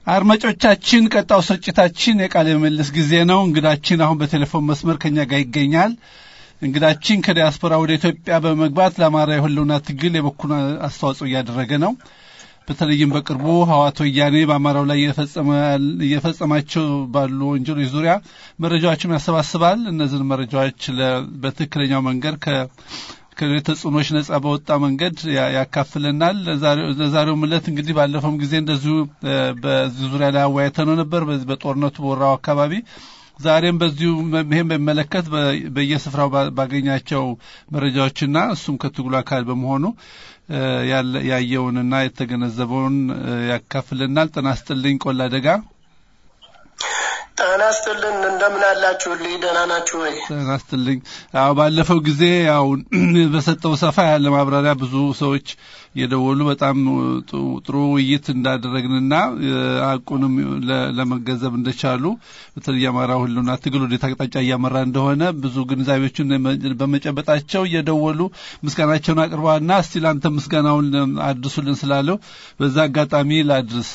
አድማጮቻችን ቀጣው ስርጭታችን የቃለ ምልልስ ጊዜ ነው። እንግዳችን አሁን በቴሌፎን መስመር ከኛ ጋር ይገኛል። እንግዳችን ከዲያስፖራ ወደ ኢትዮጵያ በመግባት ለአማራ የህልውና ትግል የበኩሉን አስተዋጽኦ እያደረገ ነው። በተለይም በቅርቡ ህዋት ወያኔ በአማራው ላይ እየፈጸማቸው ባሉ ወንጀሎች ዙሪያ መረጃዎችን ያሰባስባል። እነዚህን መረጃዎች በትክክለኛው መንገድ ከተጽዕኖች ነጻ በወጣ መንገድ ያካፍልናል። ለዛሬው ምለት እንግዲህ ባለፈውም ጊዜ እንደዚሁ በዚህ ዙሪያ ላይ አወያይተነው ነበር በጦርነቱ በወራው አካባቢ ዛሬም በዚሁ ይህም በሚመለከት በየስፍራው ባገኛቸው መረጃዎችና እሱም ከትግሉ አካል በመሆኑ ያየውንና የተገነዘበውን ያካፍልናል። ጤና ይስጥልኝ ቆላ ደጋ። ጤና ይስጥልን። እንደምን አላችሁልኝ? ደህና ናችሁ ወይ? ጤና ይስጥልኝ። አዎ ባለፈው ጊዜ ያው በሰጠው ሰፋ ያለ ማብራሪያ ብዙ ሰዎች የደወሉ በጣም ጥሩ ውይይት እንዳደረግንና ሀቁንም ለመገንዘብ እንደቻሉ በተለይ የአማራ ሁሉና ትግል ወዴት አቅጣጫ እያመራ እንደሆነ ብዙ ግንዛቤዎችን በመጨበጣቸው እየደወሉ ምስጋናቸውን አቅርበዋልና እስቲ ለአንተ ምስጋናውን አድርሱልን ስላለው በዛ አጋጣሚ ላድርስ።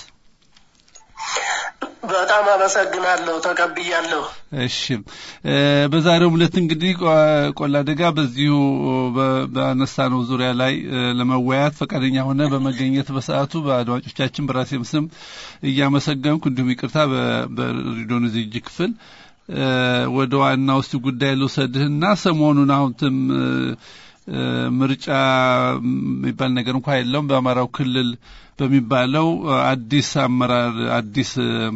በጣም አመሰግናለሁ። ተቀብያለሁ። እሺ በዛሬው ዕለት እንግዲህ ቆላ ደጋ በዚሁ በአነሳነው ዙሪያ ላይ ለመወያየት ፈቃደኛ ሆነ በመገኘት በሰዓቱ በአድማጮቻችን በራሴም ስም እያመሰገንኩ እንዲሁም ይቅርታ በሬዲዮን ዝግጅ ክፍል ወደ ዋና ውስጥ ጉዳይ ልውሰድህና ሰሞኑን አሁንትም ምርጫ የሚባል ነገር እንኳ የለውም በአማራው ክልል በሚባለው አዲስ አመራር አዲስ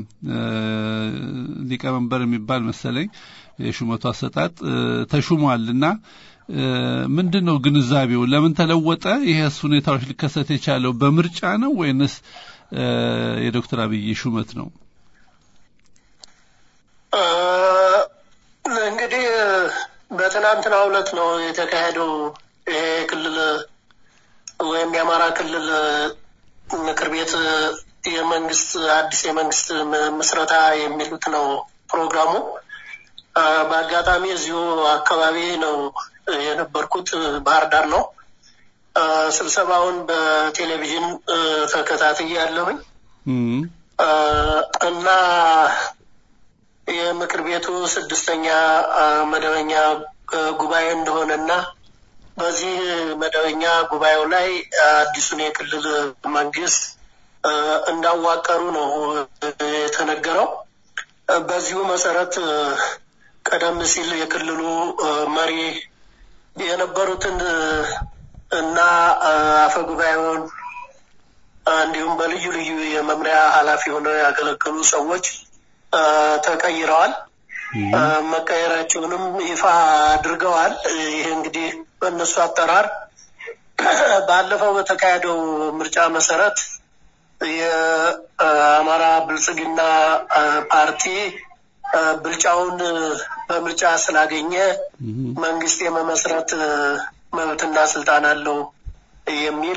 ሊቀመንበር የሚባል መሰለኝ የሹመቱ አሰጣጥ ተሹሟል እና ምንድን ነው ግንዛቤው? ለምን ተለወጠ? ይሄስ ሁኔታዎች ሊከሰት የቻለው በምርጫ ነው ወይንስ የዶክተር አብይ ሹመት ነው? እንግዲህ በትናንትናው ዕለት ነው የተካሄደው ይሄ ክልል ወይም የአማራ ክልል ምክር ቤት የመንግስት አዲስ የመንግስት ምስረታ የሚሉት ነው ፕሮግራሙ። በአጋጣሚ እዚሁ አካባቢ ነው የነበርኩት፣ ባህር ዳር ነው። ስብሰባውን በቴሌቪዥን ተከታትዬ ያለሁኝ እና የምክር ቤቱ ስድስተኛ መደበኛ ጉባኤ እንደሆነና በዚህ መደበኛ ጉባኤው ላይ አዲሱን የክልል መንግስት እንዳዋቀሩ ነው የተነገረው። በዚሁ መሰረት ቀደም ሲል የክልሉ መሪ የነበሩትን እና አፈ ጉባኤውን እንዲሁም በልዩ ልዩ የመምሪያ ኃላፊ ሆነው ያገለገሉ ሰዎች ተቀይረዋል። መቀየራቸውንም ይፋ አድርገዋል። ይህ እንግዲህ በእነሱ አጠራር ባለፈው በተካሄደው ምርጫ መሰረት የአማራ ብልጽግና ፓርቲ ብልጫውን በምርጫ ስላገኘ መንግስት የመመስረት መብትና ስልጣን አለው የሚል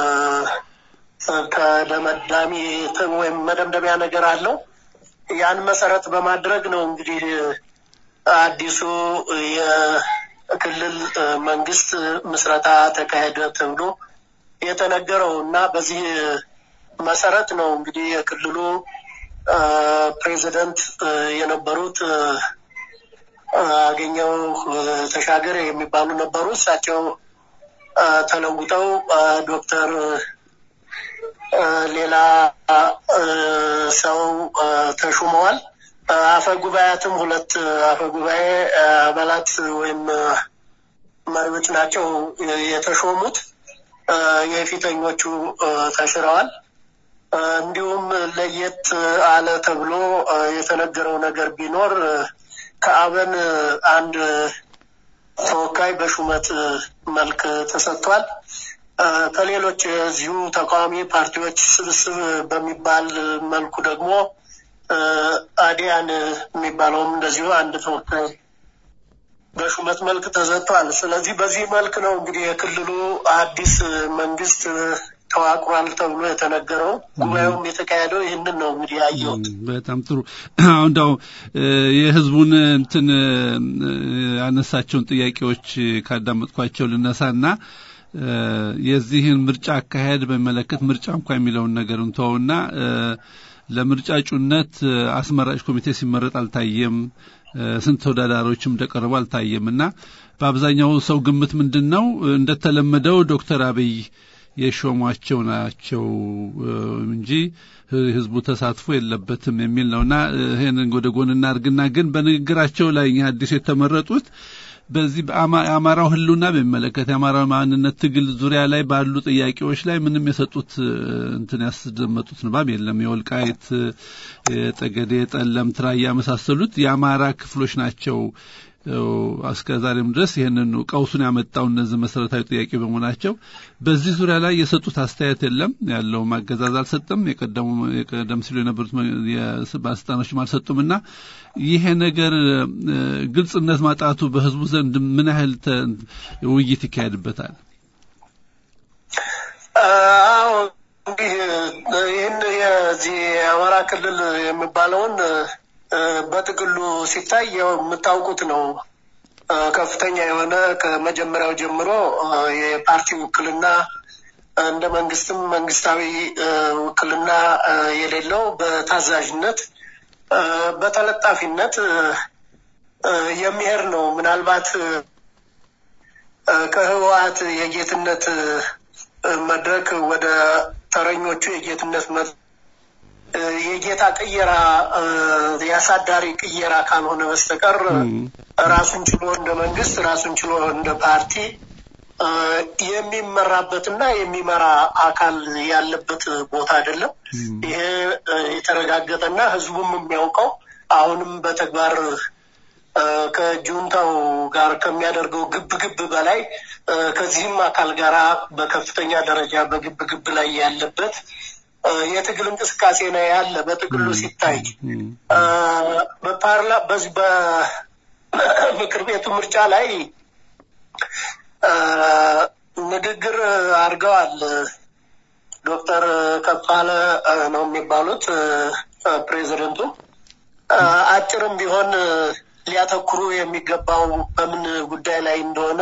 ተደመዳሚ ወይም መደምደሚያ ነገር አለው። ያን መሰረት በማድረግ ነው እንግዲህ አዲሱ የክልል መንግስት ምስረታ ተካሄደ ተብሎ የተነገረው እና በዚህ መሰረት ነው እንግዲህ የክልሉ ፕሬዚደንት የነበሩት አገኘው ተሻገር የሚባሉ ነበሩ። እሳቸው ተለውጠው ዶክተር ሌላ ሰው ተሹመዋል። አፈ ጉባኤያትም ሁለት አፈ ጉባኤ አባላት ወይም መሪዎች ናቸው የተሾሙት። የፊተኞቹ ተሽረዋል። እንዲሁም ለየት አለ ተብሎ የተነገረው ነገር ቢኖር ከአብን አንድ ተወካይ በሹመት መልክ ተሰጥቷል። ከሌሎች የዚሁ ተቃዋሚ ፓርቲዎች ስብስብ በሚባል መልኩ ደግሞ አዲያን የሚባለውም እንደዚሁ አንድ ተወካይ በሹመት መልክ ተሰጥቷል። ስለዚህ በዚህ መልክ ነው እንግዲህ የክልሉ አዲስ መንግስት ተዋቅሯል ተብሎ የተነገረው። ጉባኤውም የተካሄደው ይህንን ነው እንግዲህ ያየሁት። በጣም ጥሩ። አሁን እንዳው የህዝቡን እንትን ያነሳቸውን ጥያቄዎች ካዳመጥኳቸው ልነሳና የዚህን ምርጫ አካሄድ በሚመለከት ምርጫ እንኳ የሚለውን ነገር እንተውና ለምርጫ እጩነት አስመራጭ ኮሚቴ ሲመረጥ አልታየም። ስንት ተወዳዳሪዎችም እንደቀረቡ አልታየም እና በአብዛኛው ሰው ግምት ምንድን ነው እንደተለመደው ዶክተር አብይ የሾሟቸው ናቸው እንጂ ህዝቡ ተሳትፎ የለበትም የሚል ነውና ይህንን ወደ ጎን እናድርግና ግን በንግግራቸው ላይ እኛ አዲስ የተመረጡት በዚህ የአማራው ህሉና በሚመለከት የአማራው ማንነት ትግል ዙሪያ ላይ ባሉ ጥያቄዎች ላይ ምንም የሰጡት እንትን ያስደመጡት ንባብ የለም። የወልቃይት፣ የጠገዴ፣ ጠለምት፣ ራያ የመሳሰሉት የአማራ ክፍሎች ናቸው እስከ ዛሬም ድረስ ይህንን ቀውሱን ያመጣው እነዚህ መሰረታዊ ጥያቄ በመሆናቸው በዚህ ዙሪያ ላይ የሰጡት አስተያየት የለም። ያለው ማገዛዝ አልሰጠም። የቀደሙ የቀደም ሲሉ የነበሩት ባለስልጣኖችም አልሰጡም እና ይሄ ነገር ግልጽነት ማጣቱ በህዝቡ ዘንድ ምን ያህል ውይይት ይካሄድበታል? አዎ እንግዲህ ይህን የዚህ የአማራ ክልል የሚባለውን በጥቅሉ ሲታይ የምታውቁት ነው። ከፍተኛ የሆነ ከመጀመሪያው ጀምሮ የፓርቲ ውክልና እንደ መንግስትም መንግስታዊ ውክልና የሌለው በታዛዥነት በተለጣፊነት የሚሄድ ነው። ምናልባት ከህወሓት የጌትነት መድረክ ወደ ተረኞቹ የጌትነት የጌታ ቅየራ የአሳዳሪ ቅየራ ካልሆነ በስተቀር ራሱን ችሎ እንደ መንግስት ራሱን ችሎ እንደ ፓርቲ የሚመራበትና የሚመራ አካል ያለበት ቦታ አይደለም። ይሄ የተረጋገጠና ህዝቡም የሚያውቀው አሁንም በተግባር ከጁንታው ጋር ከሚያደርገው ግብ ግብ በላይ ከዚህም አካል ጋር በከፍተኛ ደረጃ በግብ ግብ ላይ ያለበት የትግል እንቅስቃሴ ነው ያለ። በጥቅሉ ሲታይ በፓርላ በዚህ በምክር ቤቱ ምርጫ ላይ ንግግር አድርገዋል። ዶክተር ከፋለ ነው የሚባሉት ፕሬዚደንቱ። አጭርም ቢሆን ሊያተኩሩ የሚገባው በምን ጉዳይ ላይ እንደሆነ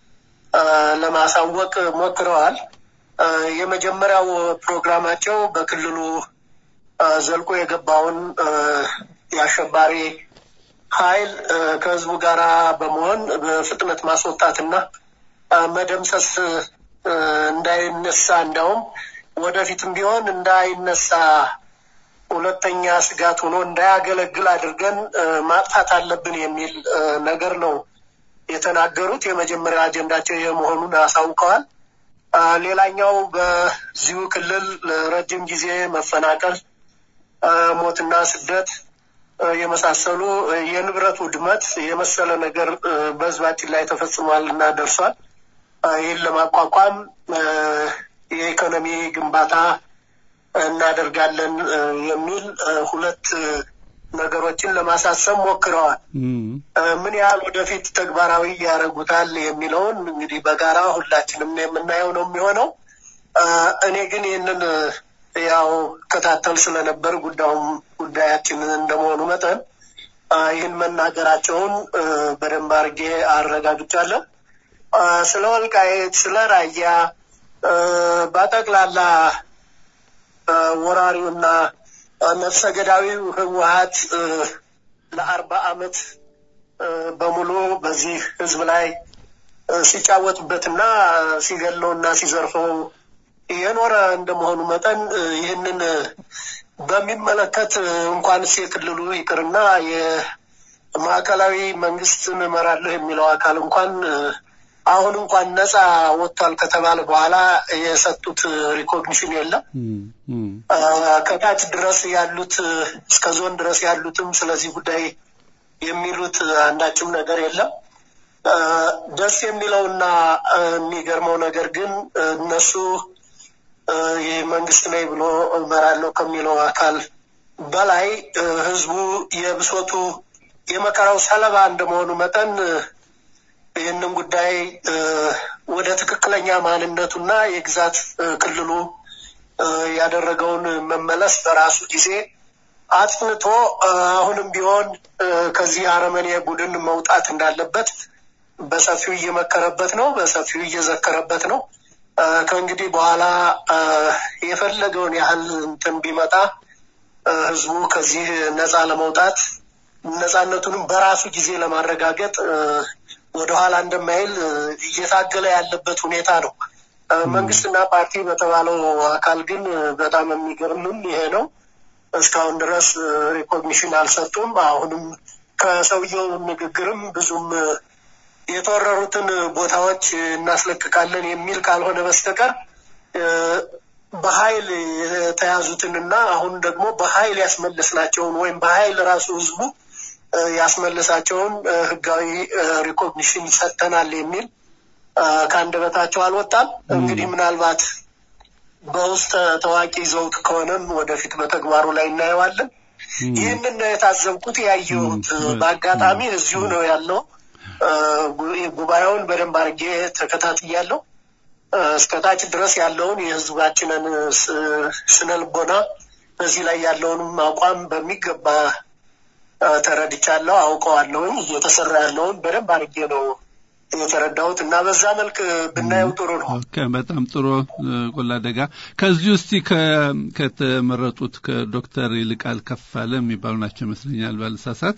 ለማሳወቅ ሞክረዋል። የመጀመሪያው ፕሮግራማቸው በክልሉ ዘልቆ የገባውን የአሸባሪ ኃይል ከህዝቡ ጋር በመሆን በፍጥነት ማስወጣትና መደምሰስ እንዳይነሳ እንዲያውም ወደፊትም ቢሆን እንዳይነሳ ሁለተኛ ስጋት ሆኖ እንዳያገለግል አድርገን ማጥፋት አለብን የሚል ነገር ነው የተናገሩት። የመጀመሪያ አጀንዳቸው የመሆኑን አሳውቀዋል። ሌላኛው በዚሁ ክልል ለረጅም ጊዜ መፈናቀል፣ ሞትና ስደት የመሳሰሉ የንብረት ውድመት የመሰለ ነገር በህዝባችን ላይ ተፈጽሟል እና ደርሷል። ይህን ለማቋቋም የኢኮኖሚ ግንባታ እናደርጋለን የሚል ሁለት ነገሮችን ለማሳሰብ ሞክረዋል። ምን ያህል ወደፊት ተግባራዊ ያደርጉታል የሚለውን እንግዲህ በጋራ ሁላችንም የምናየው ነው የሚሆነው። እኔ ግን ይህንን ያው ከታተል ስለነበር ጉዳዩም ጉዳያችን እንደመሆኑ መጠን ይህን መናገራቸውን በደንብ አድርጌ አረጋግጫለሁ። ስለ ወልቃየት፣ ስለ ራያ በጠቅላላ ወራሪውና ነፍሰ ገዳዊው ህወሀት ለአርባ አመት በሙሉ በዚህ ህዝብ ላይ ሲጫወትበትና ሲገለውና ሲዘርፈው የኖረ እንደመሆኑ መጠን ይህንን በሚመለከት እንኳንስ የክልሉ ይቅርና የማዕከላዊ መንግስትን እመራለሁ የሚለው አካል እንኳን አሁን እንኳን ነፃ ወጥቷል ከተባለ በኋላ የሰጡት ሪኮግኒሽን የለም። ከታች ድረስ ያሉት እስከ ዞን ድረስ ያሉትም ስለዚህ ጉዳይ የሚሉት አንዳችም ነገር የለም። ደስ የሚለውና የሚገርመው ነገር ግን እነሱ መንግስት ነኝ ብሎ እመራለሁ ከሚለው አካል በላይ ህዝቡ የብሶቱ የመከራው ሰለባ እንደመሆኑ መጠን ይህንን ጉዳይ ወደ ትክክለኛ ማንነቱና የግዛት ክልሉ ያደረገውን መመለስ በራሱ ጊዜ አጥንቶ አሁንም ቢሆን ከዚህ አረመኔ ቡድን መውጣት እንዳለበት በሰፊው እየመከረበት ነው፣ በሰፊው እየዘከረበት ነው። ከእንግዲህ በኋላ የፈለገውን ያህል እንትን ቢመጣ ህዝቡ ከዚህ ነፃ ለመውጣት ነፃነቱንም በራሱ ጊዜ ለማረጋገጥ ወደኋላ እንደማይል እየታገለ ያለበት ሁኔታ ነው። መንግስትና ፓርቲ በተባለው አካል ግን በጣም የሚገርምም ይሄ ነው። እስካሁን ድረስ ሪኮግኒሽን አልሰጡም። አሁንም ከሰውየው ንግግርም ብዙም የተወረሩትን ቦታዎች እናስለቅቃለን የሚል ካልሆነ በስተቀር በኃይል የተያዙትንና አሁን ደግሞ በኃይል ያስመለስናቸውን ወይም በኃይል ራሱ ህዝቡ ያስመለሳቸውን ህጋዊ ሪኮግኒሽን ሰጥተናል የሚል ከአንደበታቸው አልወጣም። እንግዲህ ምናልባት በውስጥ ታዋቂ ይዘውት ከሆነም ወደፊት በተግባሩ ላይ እናየዋለን። ይህንን ነው የታዘብኩት ያየሁት። በአጋጣሚ እዚሁ ነው ያለው። ጉባኤውን በደንብ አድርጌ ተከታትያለሁ። እስከታች ድረስ ያለውን የህዝባችንን ስነ ልቦና በዚህ ላይ ያለውንም አቋም በሚገባ ተረድቻለሁ፣ አውቀዋለሁኝ። እየተሰራ ያለውን በደንብ አድርጌ ነው የተረዳሁት እና በዛ መልክ ብናየው ጥሩ ነው። በጣም ጥሩ ቆላ ደጋ። ከዚህ ውስጥ ከተመረጡት ከዶክተር ይልቃል ከፋለ የሚባሉ ናቸው ይመስለኛል ባልሳሳት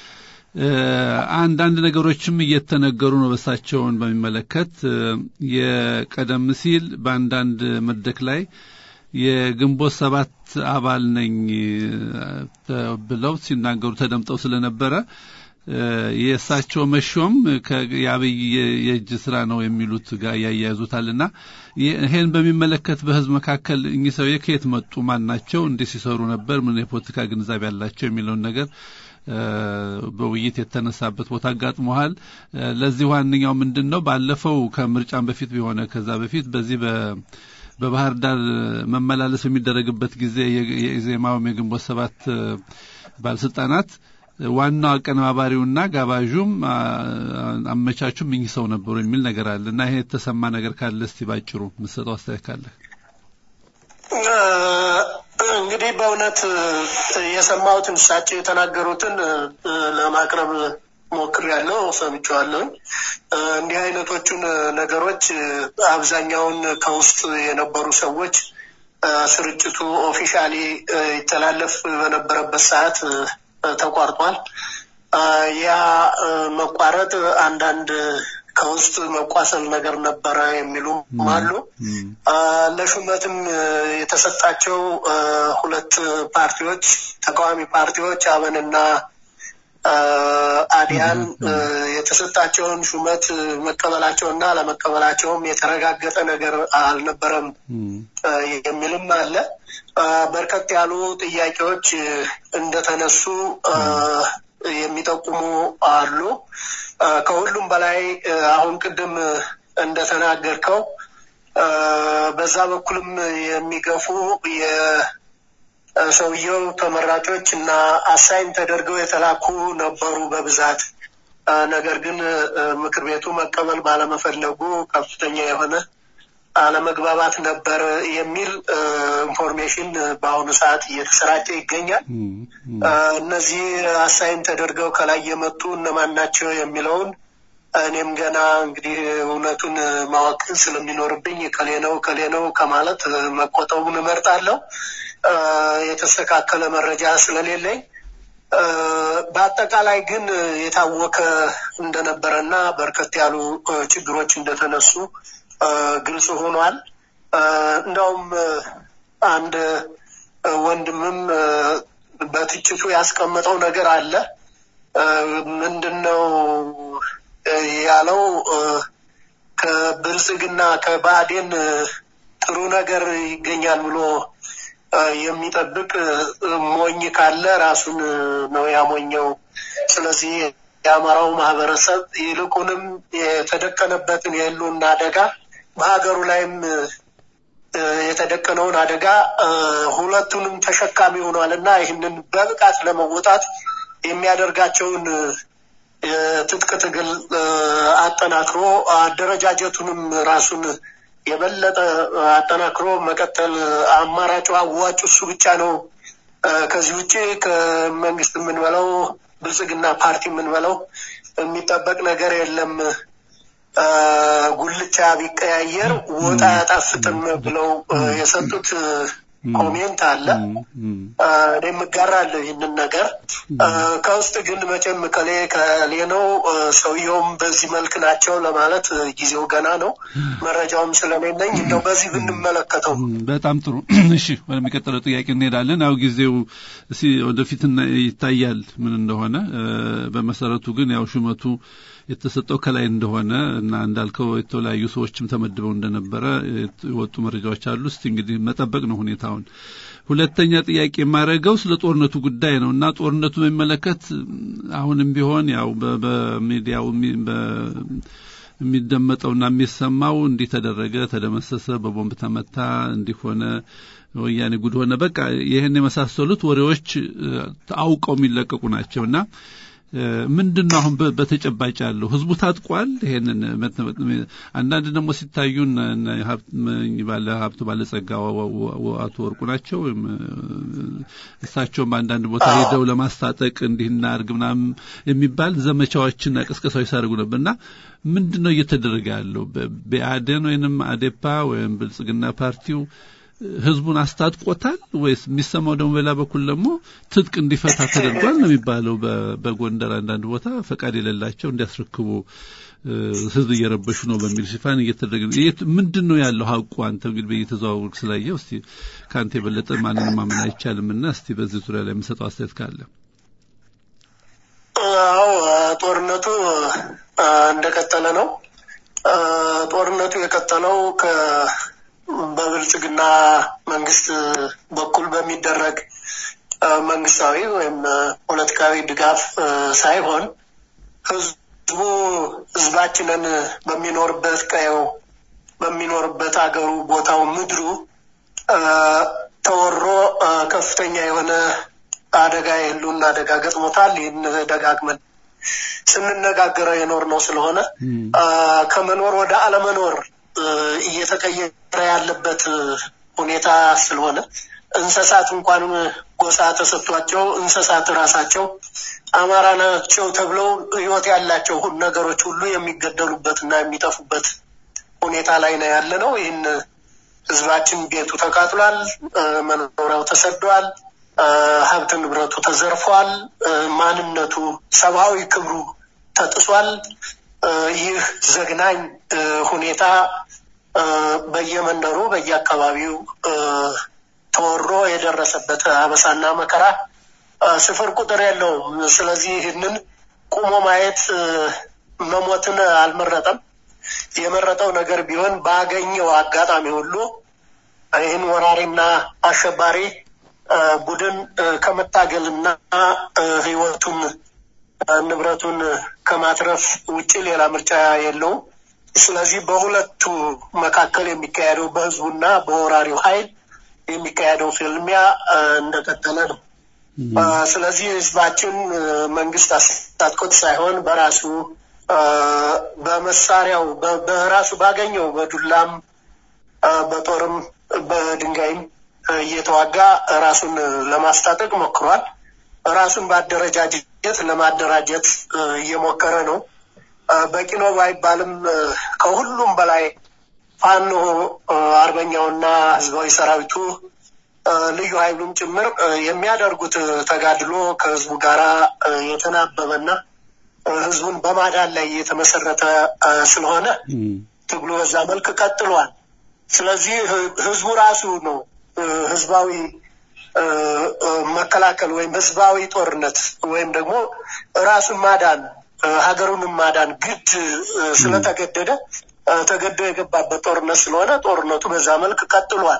አንዳንድ ነገሮችም እየተነገሩ ነው። በሳቸውን በሚመለከት የቀደም ሲል በአንዳንድ መድረክ ላይ የግንቦት ሰባት አባል ነኝ ብለው ሲናገሩ ተደምጠው ስለነበረ የእሳቸው መሾም የአብይ የእጅ ስራ ነው የሚሉት ጋር ያያይዙታልና ይሄን በሚመለከት በህዝብ መካከል እኚህ ሰውዬ ከየት መጡ? ማን ናቸው? እንዴት ሲሰሩ ነበር? ምን የፖለቲካ ግንዛቤ ያላቸው የሚለውን ነገር በውይይት የተነሳበት ቦታ አጋጥመዋል። ለዚህ ዋነኛው ምንድን ነው? ባለፈው ከምርጫም በፊት ቢሆነ ከዛ በፊት በዚህ በባህር ዳር መመላለስ በሚደረግበት ጊዜ የኢዜማውም የግንቦት ሰባት ባለስልጣናት ዋናው አቀነባባሪውና ጋባዡም አመቻቹም እኚህ ሰው ነበሩ የሚል ነገር አለ እና ይሄ የተሰማ ነገር ካለ እስቲ ባጭሩ የምትሰጠው አስተያየት ካለ። እንግዲህ በእውነት የሰማሁትን እሳቸው የተናገሩትን ለማቅረብ ሞክሬያለሁ፣ ሰምቼዋለሁኝ። እንዲህ አይነቶቹን ነገሮች አብዛኛውን ከውስጥ የነበሩ ሰዎች ስርጭቱ ኦፊሻሊ ይተላለፍ በነበረበት ሰዓት ተቋርጧል። ያ መቋረጥ አንዳንድ ከውስጥ መቋሰል ነገር ነበረ የሚሉም አሉ። ለሹመትም የተሰጣቸው ሁለት ፓርቲዎች ተቃዋሚ ፓርቲዎች አብንና አዲያን የተሰጣቸውን ሹመት መቀበላቸውና አለመቀበላቸውም የተረጋገጠ ነገር አልነበረም የሚልም አለ። በርከት ያሉ ጥያቄዎች እንደተነሱ የሚጠቁሙ አሉ። ከሁሉም በላይ አሁን ቅድም እንደተናገርከው በዛ በኩልም የሚገፉ የሰውየው ተመራጮች እና አሳይን ተደርገው የተላኩ ነበሩ በብዛት። ነገር ግን ምክር ቤቱ መቀበል ባለመፈለጉ ከፍተኛ የሆነ አለመግባባት ነበር የሚል ኢንፎርሜሽን በአሁኑ ሰዓት እየተሰራጨ ይገኛል። እነዚህ አሳይን ተደርገው ከላይ የመጡ እነማን ናቸው የሚለውን እኔም ገና እንግዲህ እውነቱን ማወቅ ስለሚኖርብኝ ከሌ ነው ከሌ ነው ከማለት መቆጠቡን እመርጣለሁ። የተስተካከለ መረጃ ስለሌለኝ በአጠቃላይ ግን የታወከ እንደነበረና በርከት ያሉ ችግሮች እንደተነሱ ግልጽ ሆኗል። እንደውም አንድ ወንድምም በትችቱ ያስቀመጠው ነገር አለ። ምንድን ነው ያለው? ከብልጽግና ከባዕዴን ጥሩ ነገር ይገኛል ብሎ የሚጠብቅ ሞኝ ካለ ራሱን ነው ያሞኘው። ስለዚህ የአማራው ማህበረሰብ ይልቁንም የተደቀነበትን የህልውና አደጋ በሀገሩ ላይም የተደቀነውን አደጋ ሁለቱንም ተሸካሚ ሆኗል እና ይህንን በብቃት ለመወጣት የሚያደርጋቸውን የትጥቅ ትግል አጠናክሮ አደረጃጀቱንም ራሱን የበለጠ አጠናክሮ መቀጠል አማራጩ አዋጭ እሱ ብቻ ነው። ከዚህ ውጭ ከመንግስት የምንበለው ብልጽግና ፓርቲ የምንበለው የሚጠበቅ ነገር የለም። ጉልቻ ቢቀያየር ወጥ አያጣፍጥም ብለው የሰጡት ኮሜንት አለ። እኔም እጋራለሁ ይህንን ነገር። ከውስጥ ግን መቼም ከሌ ከሌ ነው ሰውየውም በዚህ መልክ ናቸው ለማለት ጊዜው ገና ነው። መረጃውም ስለሌለኝ እንደው በዚህ ብንመለከተው በጣም ጥሩ። እሺ ወደሚቀጥለው ጥያቄ እንሄዳለን። ያው ጊዜው ወደፊት ይታያል ምን እንደሆነ። በመሰረቱ ግን ያው ሹመቱ የተሰጠው ከላይ እንደሆነ እና እንዳልከው የተለያዩ ሰዎችም ተመድበው እንደነበረ የወጡ መረጃዎች አሉ። እስቲ እንግዲህ መጠበቅ ነው ሁኔታውን። ሁለተኛ ጥያቄ የማደርገው ስለ ጦርነቱ ጉዳይ ነው እና ጦርነቱ በሚመለከት አሁንም ቢሆን ያው በሚዲያው የሚደመጠውና የሚሰማው እንዲህ ተደረገ፣ ተደመሰሰ፣ በቦምብ ተመታ፣ እንዲህ ሆነ፣ ወያኔ ጉድ ሆነ፣ በቃ ይህን የመሳሰሉት ወሬዎች አውቀው የሚለቀቁ ናቸውና ምንድን ነው አሁን በተጨባጭ ያለው? ህዝቡ ታጥቋል። ይሄንን አንዳንድ ደግሞ ሲታዩ ባለ ሀብቱ ባለጸጋ አቶ ወርቁ ናቸው። እሳቸውም በአንዳንድ ቦታ ሄደው ለማስታጠቅ እንዲህ እናድርግ ምናምን የሚባል ዘመቻዎችና ቅስቀሳዎች ሲያደርጉ ነበር እና ምንድን ነው እየተደረገ ያለው? በአዴን ወይንም አዴፓ ወይም ብልጽግና ፓርቲው ህዝቡን አስታጥቆታል ወይስ የሚሰማው ደግሞ በሌላ በኩል ደግሞ ትጥቅ እንዲፈታ ተደርጓል ነው የሚባለው። በጎንደር አንዳንድ ቦታ ፈቃድ የሌላቸው እንዲያስረክቡ ህዝብ እየረበሹ ነው በሚል ሽፋን እየተደረገ ምንድን ነው ያለው ሀቁ? አንተ እንግዲህ በየተዘዋወርክ ስላየው እስቲ ከአንተ የበለጠ ማንንም ማመን አይቻልም እና እስቲ በዚህ ዙሪያ ላይ የምሰጠው አስተያየት ካለ። አዎ ጦርነቱ እንደቀጠለ ነው። ጦርነቱ የቀጠለው ከ በብልጽግና መንግስት በኩል በሚደረግ መንግስታዊ ወይም ፖለቲካዊ ድጋፍ ሳይሆን ህዝቡ ህዝባችንን በሚኖርበት ቀየው በሚኖርበት አገሩ ቦታው ምድሩ ተወሮ ከፍተኛ የሆነ አደጋ የህልውና አደጋ ገጥሞታል። ይህን ደጋግመን ስንነጋገረው የኖር ነው ስለሆነ ከመኖር ወደ አለመኖር እየተቀየረ ያለበት ሁኔታ ስለሆነ እንስሳት እንኳን ጎሳ ተሰጥቷቸው እንስሳት ራሳቸው አማራ ናቸው ተብለው ህይወት ያላቸው ነገሮች ሁሉ የሚገደሉበት እና የሚጠፉበት ሁኔታ ላይ ነው ያለ ነው። ይህን ህዝባችን ቤቱ ተቃጥሏል፣ መኖሪያው ተሰዷል፣ ሀብት ንብረቱ ተዘርፏል፣ ማንነቱ ሰብአዊ ክብሩ ተጥሷል። ይህ ዘግናኝ ሁኔታ በየመንደሩ በየአካባቢው ተወሮ የደረሰበት አበሳና መከራ ስፍር ቁጥር የለውም። ስለዚህ ይህንን ቁሞ ማየት መሞትን አልመረጠም። የመረጠው ነገር ቢሆን ባገኘው አጋጣሚ ሁሉ ይህን ወራሪና አሸባሪ ቡድን ከመታገልና ህይወቱን ንብረቱን ከማትረፍ ውጭ ሌላ ምርጫ የለውም። ስለዚህ በሁለቱ መካከል የሚካሄደው በህዝቡና በወራሪው ኃይል የሚካሄደው ፍልሚያ እንደቀጠለ ነው። ስለዚህ ህዝባችን መንግስት አስታጥቆት ሳይሆን በራሱ በመሳሪያው በራሱ ባገኘው በዱላም በጦርም በድንጋይም እየተዋጋ ራሱን ለማስታጠቅ ሞክሯል። ራሱን በአደረጃጀት ለማደራጀት እየሞከረ ነው። በቂ ነው ባይባልም ከሁሉም በላይ ፋኖ አርበኛውና ህዝባዊ ሰራዊቱ ልዩ ኃይሉም ጭምር የሚያደርጉት ተጋድሎ ከህዝቡ ጋር የተናበበና ህዝቡን በማዳን ላይ የተመሰረተ ስለሆነ ትግሉ በዛ መልክ ቀጥሏል። ስለዚህ ህዝቡ ራሱ ነው ህዝባዊ መከላከል ወይም ህዝባዊ ጦርነት ወይም ደግሞ ራሱን ማዳን ሀገሩንም ማዳን ግድ ስለተገደደ ተገዶ የገባበት ጦርነት ስለሆነ ጦርነቱ በዛ መልክ ቀጥሏል።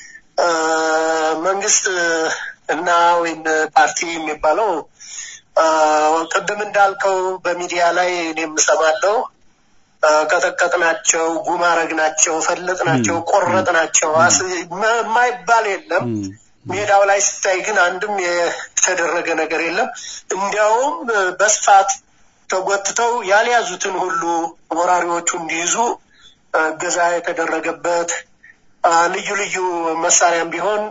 መንግስት እና ወይም ፓርቲ የሚባለው ቅድም እንዳልከው በሚዲያ ላይ እኔም እሰማለሁ። ቀጠቀጥናቸው፣ ጉማረግናቸው፣ ፈለጥናቸው፣ ቆረጥናቸው የማይባል የለም። ሜዳው ላይ ስታይ ግን አንድም የተደረገ ነገር የለም። እንዲያውም በስፋት ተጎትተው ያልያዙትን ሁሉ ወራሪዎቹ እንዲይዙ እገዛ የተደረገበት ልዩ ልዩ መሳሪያም ቢሆን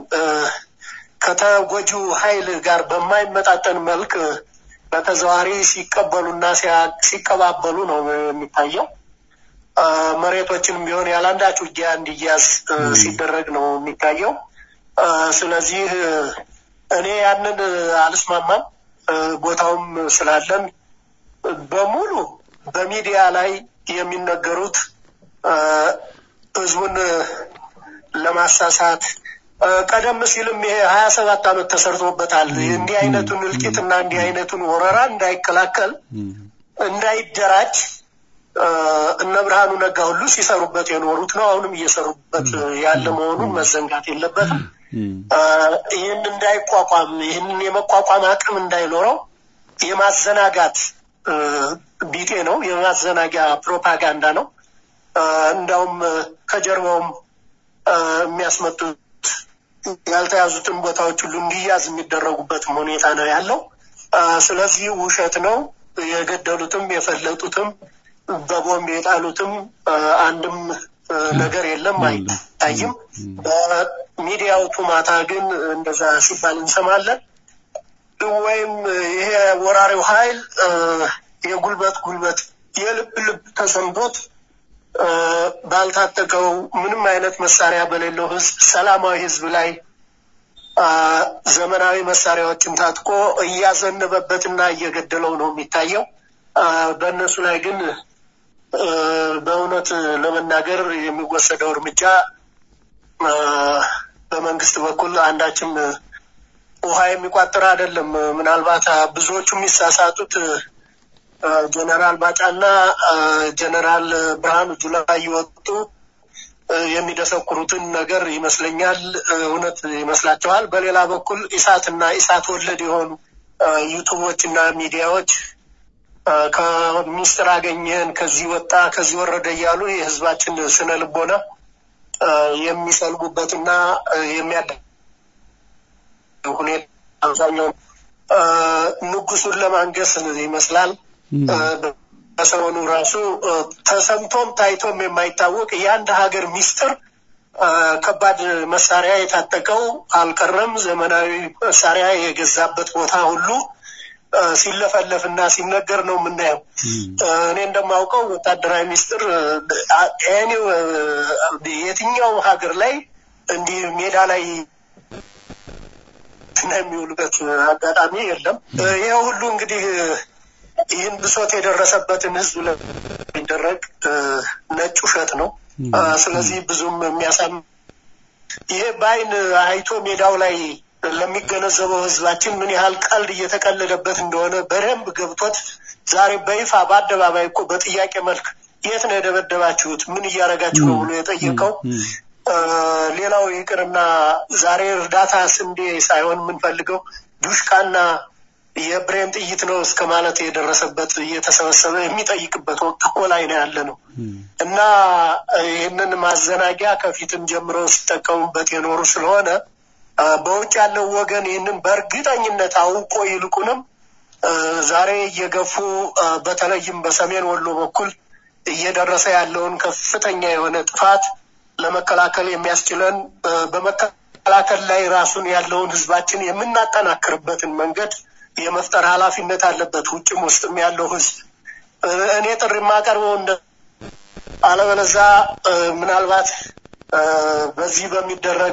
ከተጎጂው ኃይል ጋር በማይመጣጠን መልክ በተዘዋሪ ሲቀበሉና ሲቀባበሉ ነው የሚታየው። መሬቶችንም ቢሆን ያለአንዳች ውጊያ እንዲያዝ ሲደረግ ነው የሚታየው። ስለዚህ እኔ ያንን አልስማማም። ቦታውም ስላለን በሙሉ በሚዲያ ላይ የሚነገሩት ህዝቡን ለማሳሳት ቀደም ሲልም ይሄ ሀያ ሰባት ዓመት ተሰርቶበታል። እንዲህ አይነቱን እልቂትና እንዲህ አይነቱን ወረራ እንዳይከላከል እንዳይደራጅ እነ ብርሃኑ ነጋ ሁሉ ሲሰሩበት የኖሩት ነው። አሁንም እየሰሩበት ያለ መሆኑን መዘንጋት የለበትም። ይህን እንዳይቋቋም ይህንን የመቋቋም አቅም እንዳይኖረው የማዘናጋት ቢጤ ነው። የማዘናጊያ ፕሮፓጋንዳ ነው። እንዳውም ከጀርባውም የሚያስመጡት ያልተያዙትን ቦታዎች ሁሉ እንዲያዝ የሚደረጉበትም ሁኔታ ነው ያለው። ስለዚህ ውሸት ነው። የገደሉትም የፈለጡትም በቦምብ የጣሉትም አንድም ነገር የለም፣ አይታይም። በሚዲያው ቱማታ ግን እንደዛ ሲባል እንሰማለን። ወይም ይሄ ወራሪው ኃይል የጉልበት ጉልበት የልብ ልብ ተሰምቶት ባልታጠቀው ምንም አይነት መሳሪያ በሌለው ህዝብ ሰላማዊ ህዝብ ላይ ዘመናዊ መሳሪያዎችን ታጥቆ እያዘነበበትና እየገደለው ነው የሚታየው። በእነሱ ላይ ግን በእውነት ለመናገር የሚወሰደው እርምጃ በመንግስት በኩል አንዳችም ውሃ የሚቋጥር አይደለም። ምናልባት ብዙዎቹ የሚሳሳቱት ጀነራል ባጫና ጀነራል ብርሃኑ ጁላ እየወጡ የሚደሰኩሩትን ነገር ይመስለኛል እውነት ይመስላቸዋል። በሌላ በኩል ኢሳትና ኢሳት ወለድ የሆኑ ዩቱቦች እና ሚዲያዎች ከሚስጥር አገኘን ከዚህ ወጣ ከዚህ ወረደ እያሉ የህዝባችን ስነ ልቦና የሚሰልቡበትና የሚያደ ሁኔታ አብዛኛው ንጉሱን ለማንገስ ይመስላል። በሰሞኑ ራሱ ተሰምቶም ታይቶም የማይታወቅ የአንድ ሀገር ሚስጥር ከባድ መሳሪያ የታጠቀው አልቀረም። ዘመናዊ መሳሪያ የገዛበት ቦታ ሁሉ ሲለፈለፍ እና ሲነገር ነው የምናየው። እኔ እንደማውቀው ወታደራዊ ሚስጥር የትኛው ሀገር ላይ እንዲህ ሜዳ ላይ የሚውልበት አጋጣሚ የለም። ይህ ሁሉ እንግዲህ ይህን ብሶት የደረሰበትን ህዝብ ለሚደረግ ነጭ ውሸት ነው። ስለዚህ ብዙም የሚያሳም ይሄ በአይን አይቶ ሜዳው ላይ ለሚገነዘበው ህዝባችን ምን ያህል ቀልድ እየተቀለደበት እንደሆነ በደንብ ገብቶት ዛሬ በይፋ በአደባባይ እኮ በጥያቄ መልክ የት ነው የደበደባችሁት? ምን እያደረጋችሁ ነው ብሎ የጠየቀው ሌላው ይቅርና ዛሬ እርዳታ ስንዴ ሳይሆን የምንፈልገው ዱሽቃና የብሬን ጥይት ነው እስከ ማለት የደረሰበት እየተሰበሰበ የሚጠይቅበት ወቅት እኮ ላይ ነው ያለ ነው እና ይህንን ማዘናጊያ ከፊትም ጀምረው ሲጠቀሙበት የኖሩ ስለሆነ በውጭ ያለው ወገን ይህንን በእርግጠኝነት አውቆ ይልቁንም ዛሬ እየገፉ በተለይም በሰሜን ወሎ በኩል እየደረሰ ያለውን ከፍተኛ የሆነ ጥፋት ለመከላከል የሚያስችለን በመከላከል ላይ ራሱን ያለውን ህዝባችን የምናጠናክርበትን መንገድ የመፍጠር ኃላፊነት አለበት። ውጭም ውስጥም ያለው ህዝብ እኔ ጥሪ የማቀርበው እንደ አለበለዛ ምናልባት በዚህ በሚደረግ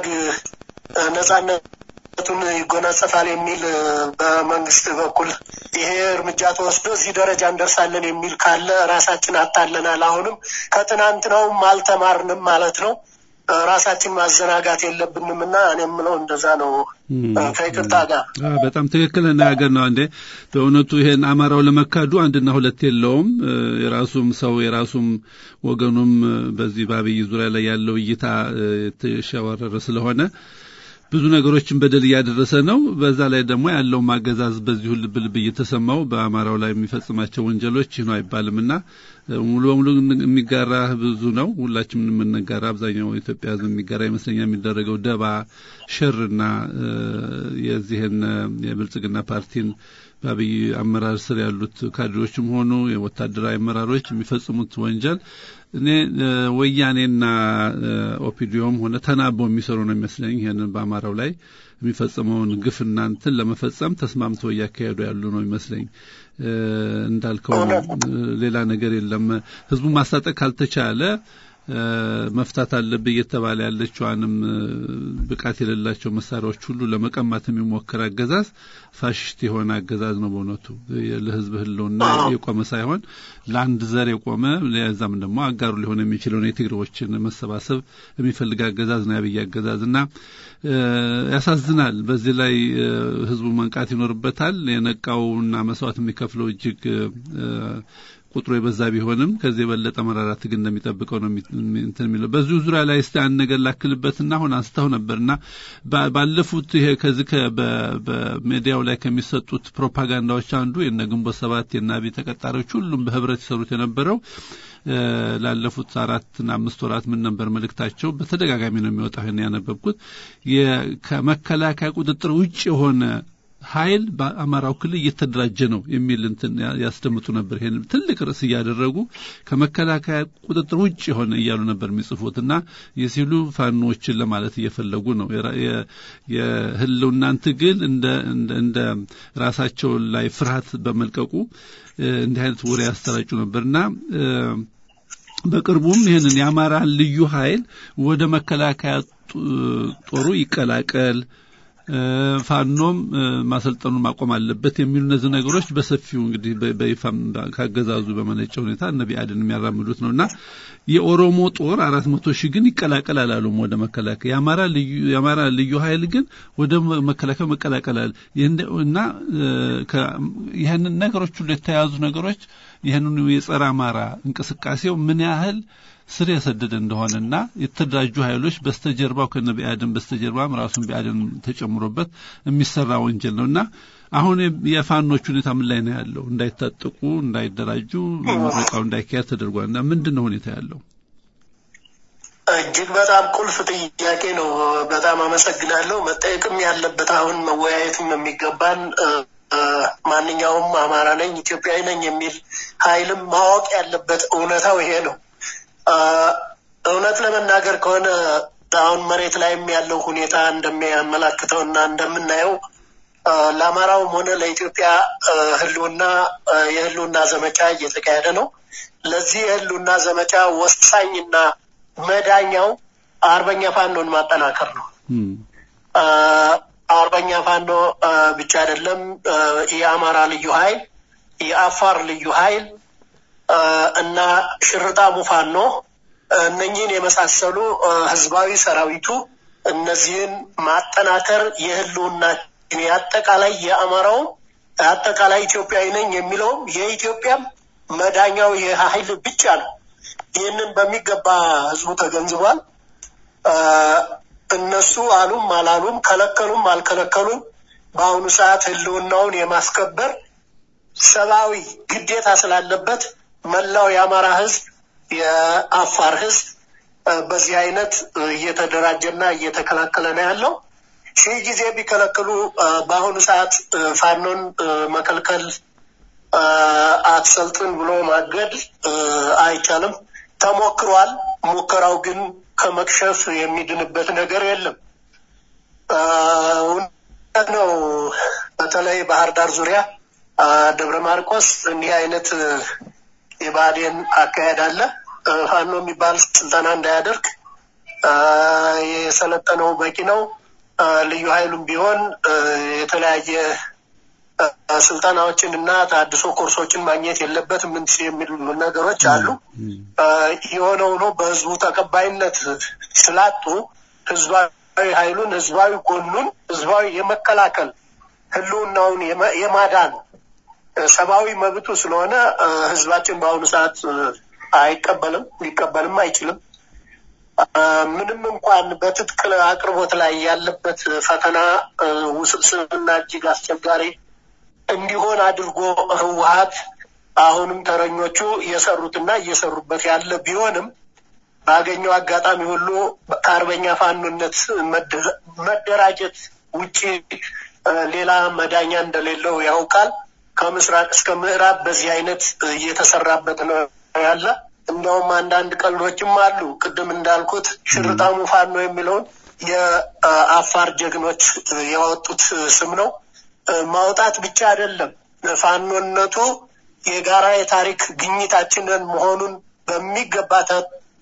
ነጻነቱን ይጎናጸፋል የሚል በመንግስት በኩል ይሄ እርምጃ ተወስዶ እዚህ ደረጃ እንደርሳለን የሚል ካለ ራሳችን አታለናል። አሁንም ከትናንትናውም አልተማርንም ማለት ነው። ራሳችን ማዘናጋት የለብንም እና እኔ የምለው እንደዛ ነው። ከይቅርታ ጋር በጣም ትክክል ነገር ነው። እንዴ በእውነቱ ይሄን አማራው ለመካዱ አንድና ሁለት የለውም። የራሱም ሰው የራሱም ወገኑም በዚህ በአብይ ዙሪያ ላይ ያለው እይታ የተሸዋረረ ስለሆነ ብዙ ነገሮችን በደል እያደረሰ ነው። በዛ ላይ ደግሞ ያለው ማገዛዝ በዚሁ ልብ ልብ እየተሰማው በአማራው ላይ የሚፈጽማቸው ወንጀሎች ይህ ነው አይባልምና ሙሉ በሙሉ የሚጋራ ብዙ ነው። ሁላችንም የምንጋራ አብዛኛው ኢትዮጵያ ሕዝብ የሚጋራ ይመስለኛል። የሚደረገው ደባ ሸርና የዚህን የብልጽግና ፓርቲን በአብይ አመራር ስር ያሉት ካድሬዎችም ሆኑ የወታደራዊ አመራሮች የሚፈጽሙት ወንጀል እኔ ወያኔና ኦፒዲዮም ሆነ ተናቦ የሚሰሩ ነው የሚመስለኝ። ይህንን በአማራው ላይ የሚፈጸመውን ግፍ እናንትን ለመፈጸም ተስማምተው እያካሄዱ ያሉ ነው ይመስለኝ። እንዳልከው ሌላ ነገር የለም። ህዝቡ ማስታጠቅ ካልተቻለ መፍታት አለብህ እየተባለ ያለችዋንም ብቃት የሌላቸው መሳሪያዎች ሁሉ ለመቀማት የሚሞክር አገዛዝ ፋሽስት የሆነ አገዛዝ ነው። በእውነቱ ለህዝብ ህልውና የቆመ ሳይሆን ለአንድ ዘር የቆመ ለዛም ደግሞ አጋሩ ሊሆን የሚችለውን የትግሬዎችን መሰባሰብ የሚፈልግ አገዛዝ ነው የአብይ አገዛዝ እና ያሳዝናል። በዚህ ላይ ህዝቡ መንቃት ይኖርበታል። የነቃውና መስዋዕት የሚከፍለው እጅግ ቁጥሩ የበዛ ቢሆንም ከዚህ የበለጠ መራራ ትግል እንደሚጠብቀው ነው እንትን የሚለው። በዚሁ ዙሪያ ላይ እስቲ አንድ ነገር ላክልበትና አሁን አንስተው ነበርና ባለፉት ይሄ ከዚህ በሚዲያው ላይ ከሚሰጡት ፕሮፓጋንዳዎች አንዱ የነ ግንቦት ሰባት የነ አብይ ተቀጣሪዎች ሁሉም በህብረት ይሰሩት የነበረው ላለፉት አራትና አምስት ወራት ምን ነበር መልእክታቸው? በተደጋጋሚ ነው የሚወጣው። ይሄን ያነበብኩት ከመከላከያ ቁጥጥር ውጭ የሆነ ኃይል በአማራው ክልል እየተደራጀ ነው የሚል እንትን ያስደምጡ ነበር። ይሄን ትልቅ ርዕስ እያደረጉ ከመከላከያ ቁጥጥር ውጭ የሆነ እያሉ ነበር የሚጽፉት እና የሲሉ ፋኖችን ለማለት እየፈለጉ ነው። የህልውናን ትግል እንደ እንደ ራሳቸው ላይ ፍርሃት በመልቀቁ እንዲህ አይነት ወሬ ያሰራጩ ነበርና በቅርቡም ይህንን የአማራን ልዩ ኃይል ወደ መከላከያ ጦሩ ይቀላቀል ፋኖም ማሰልጠኑን ማቆም አለበት የሚሉ እነዚህ ነገሮች በሰፊው እንግዲህ በይፋም ካገዛዙ በመነጨ ሁኔታ እነ ቢአድን የሚያራምዱት ነው እና የኦሮሞ ጦር አራት መቶ ሺህ ግን ይቀላቀል አላሉም ወደ መከላከያ። የአማራ ልዩ የአማራ ልዩ ኃይል ግን ወደ መከላከያ መቀላቀላል እና ይህንን ነገሮች ሁሉ የተያዙ ነገሮች ይህንኑ የጸረ አማራ እንቅስቃሴው ምን ያህል ስር የሰደደ እንደሆነና የተደራጁ ኃይሎች በስተጀርባው ከነ ቢአድን በስተጀርባም ራሱን ቢአድን ተጨምሮበት የሚሰራ ወንጀል ነው እና አሁን የፋኖች ሁኔታ ምን ላይ ነው ያለው? እንዳይታጠቁ፣ እንዳይደራጁ ምረቃው እንዳይካሄድ ተደርጓል እና ምንድን ነው ሁኔታ ያለው? እጅግ በጣም ቁልፍ ጥያቄ ነው። በጣም አመሰግናለሁ። መጠየቅም ያለበት አሁን መወያየትም የሚገባን ማንኛውም አማራ ነኝ ኢትዮጵያዊ ነኝ የሚል ኃይልም ማወቅ ያለበት እውነታው ይሄ ነው። እውነት ለመናገር ከሆነ አሁን መሬት ላይም ያለው ሁኔታ እንደሚያመላክተው እና እንደምናየው ለአማራውም ሆነ ለኢትዮጵያ ህልውና የህልውና ዘመቻ እየተካሄደ ነው። ለዚህ የህልውና ዘመቻ ወሳኝና መዳኛው አርበኛ ፋኖን ማጠናከር ነው። አርበኛ ፋኖ ብቻ አይደለም፣ የአማራ ልዩ ኃይል፣ የአፋር ልዩ ኃይል እና ሽርጣሙ ፋኖ እነኚህን የመሳሰሉ ህዝባዊ ሰራዊቱ እነዚህን ማጠናከር የህልውና የአጠቃላይ የአማራውም አጠቃላይ ኢትዮጵያዊ ነኝ የሚለውም የኢትዮጵያም መዳኛው የኃይል ብቻ ነው። ይህንን በሚገባ ህዝቡ ተገንዝቧል። እነሱ አሉም አላሉም ከለከሉም አልከለከሉም በአሁኑ ሰዓት ህልውናውን የማስከበር ሰብአዊ ግዴታ ስላለበት መላው የአማራ ህዝብ፣ የአፋር ህዝብ በዚህ አይነት እየተደራጀና እየተከላከለ ነው ያለው። ሺህ ጊዜ ቢከለክሉ በአሁኑ ሰዓት ፋኖን መከልከል አትሰልጥን ብሎ ማገድ አይቻልም። ተሞክሯል። ሙከራው ግን ከመክሸፍ የሚድንበት ነገር የለም። እውነት ነው። በተለይ ባህር ዳር ዙሪያ ደብረ ማርቆስ እንዲህ አይነት የባህዴን አካሄድ አለ። ፋኖ የሚባል ስልጠና እንዳያደርግ የሰለጠነው በቂ ነው። ልዩ ኃይሉም ቢሆን የተለያየ ስልጠናዎችን እና ተሀድሶ ኮርሶችን ማግኘት የለበትም ምን የሚሉ ነገሮች አሉ። የሆነ ሆኖ በህዝቡ ተቀባይነት ስላጡ ህዝባዊ ኃይሉን ህዝባዊ ጎኑን ህዝባዊ የመከላከል ህልውናውን የማዳን ሰብአዊ መብቱ ስለሆነ ህዝባችን በአሁኑ ሰዓት አይቀበልም፣ ሊቀበልም አይችልም። ምንም እንኳን በትጥቅ አቅርቦት ላይ ያለበት ፈተና ውስብስብና እጅግ አስቸጋሪ እንዲሆን አድርጎ ህወሀት አሁንም ተረኞቹ እየሰሩትና እየሰሩበት ያለ ቢሆንም ባገኘው አጋጣሚ ሁሉ ከአርበኛ ፋኖነት መደራጀት ውጪ ሌላ መዳኛ እንደሌለው ያውቃል። ከምስራቅ እስከ ምዕራብ በዚህ አይነት እየተሰራበት ነው ያለ። እንዲያውም አንዳንድ ቀልዶችም አሉ። ቅድም እንዳልኩት ሽርጣሙ ፋኖ የሚለውን የአፋር ጀግኖች ያወጡት ስም ነው። ማውጣት ብቻ አይደለም፣ ፋኖነቱ የጋራ የታሪክ ግኝታችንን መሆኑን በሚገባ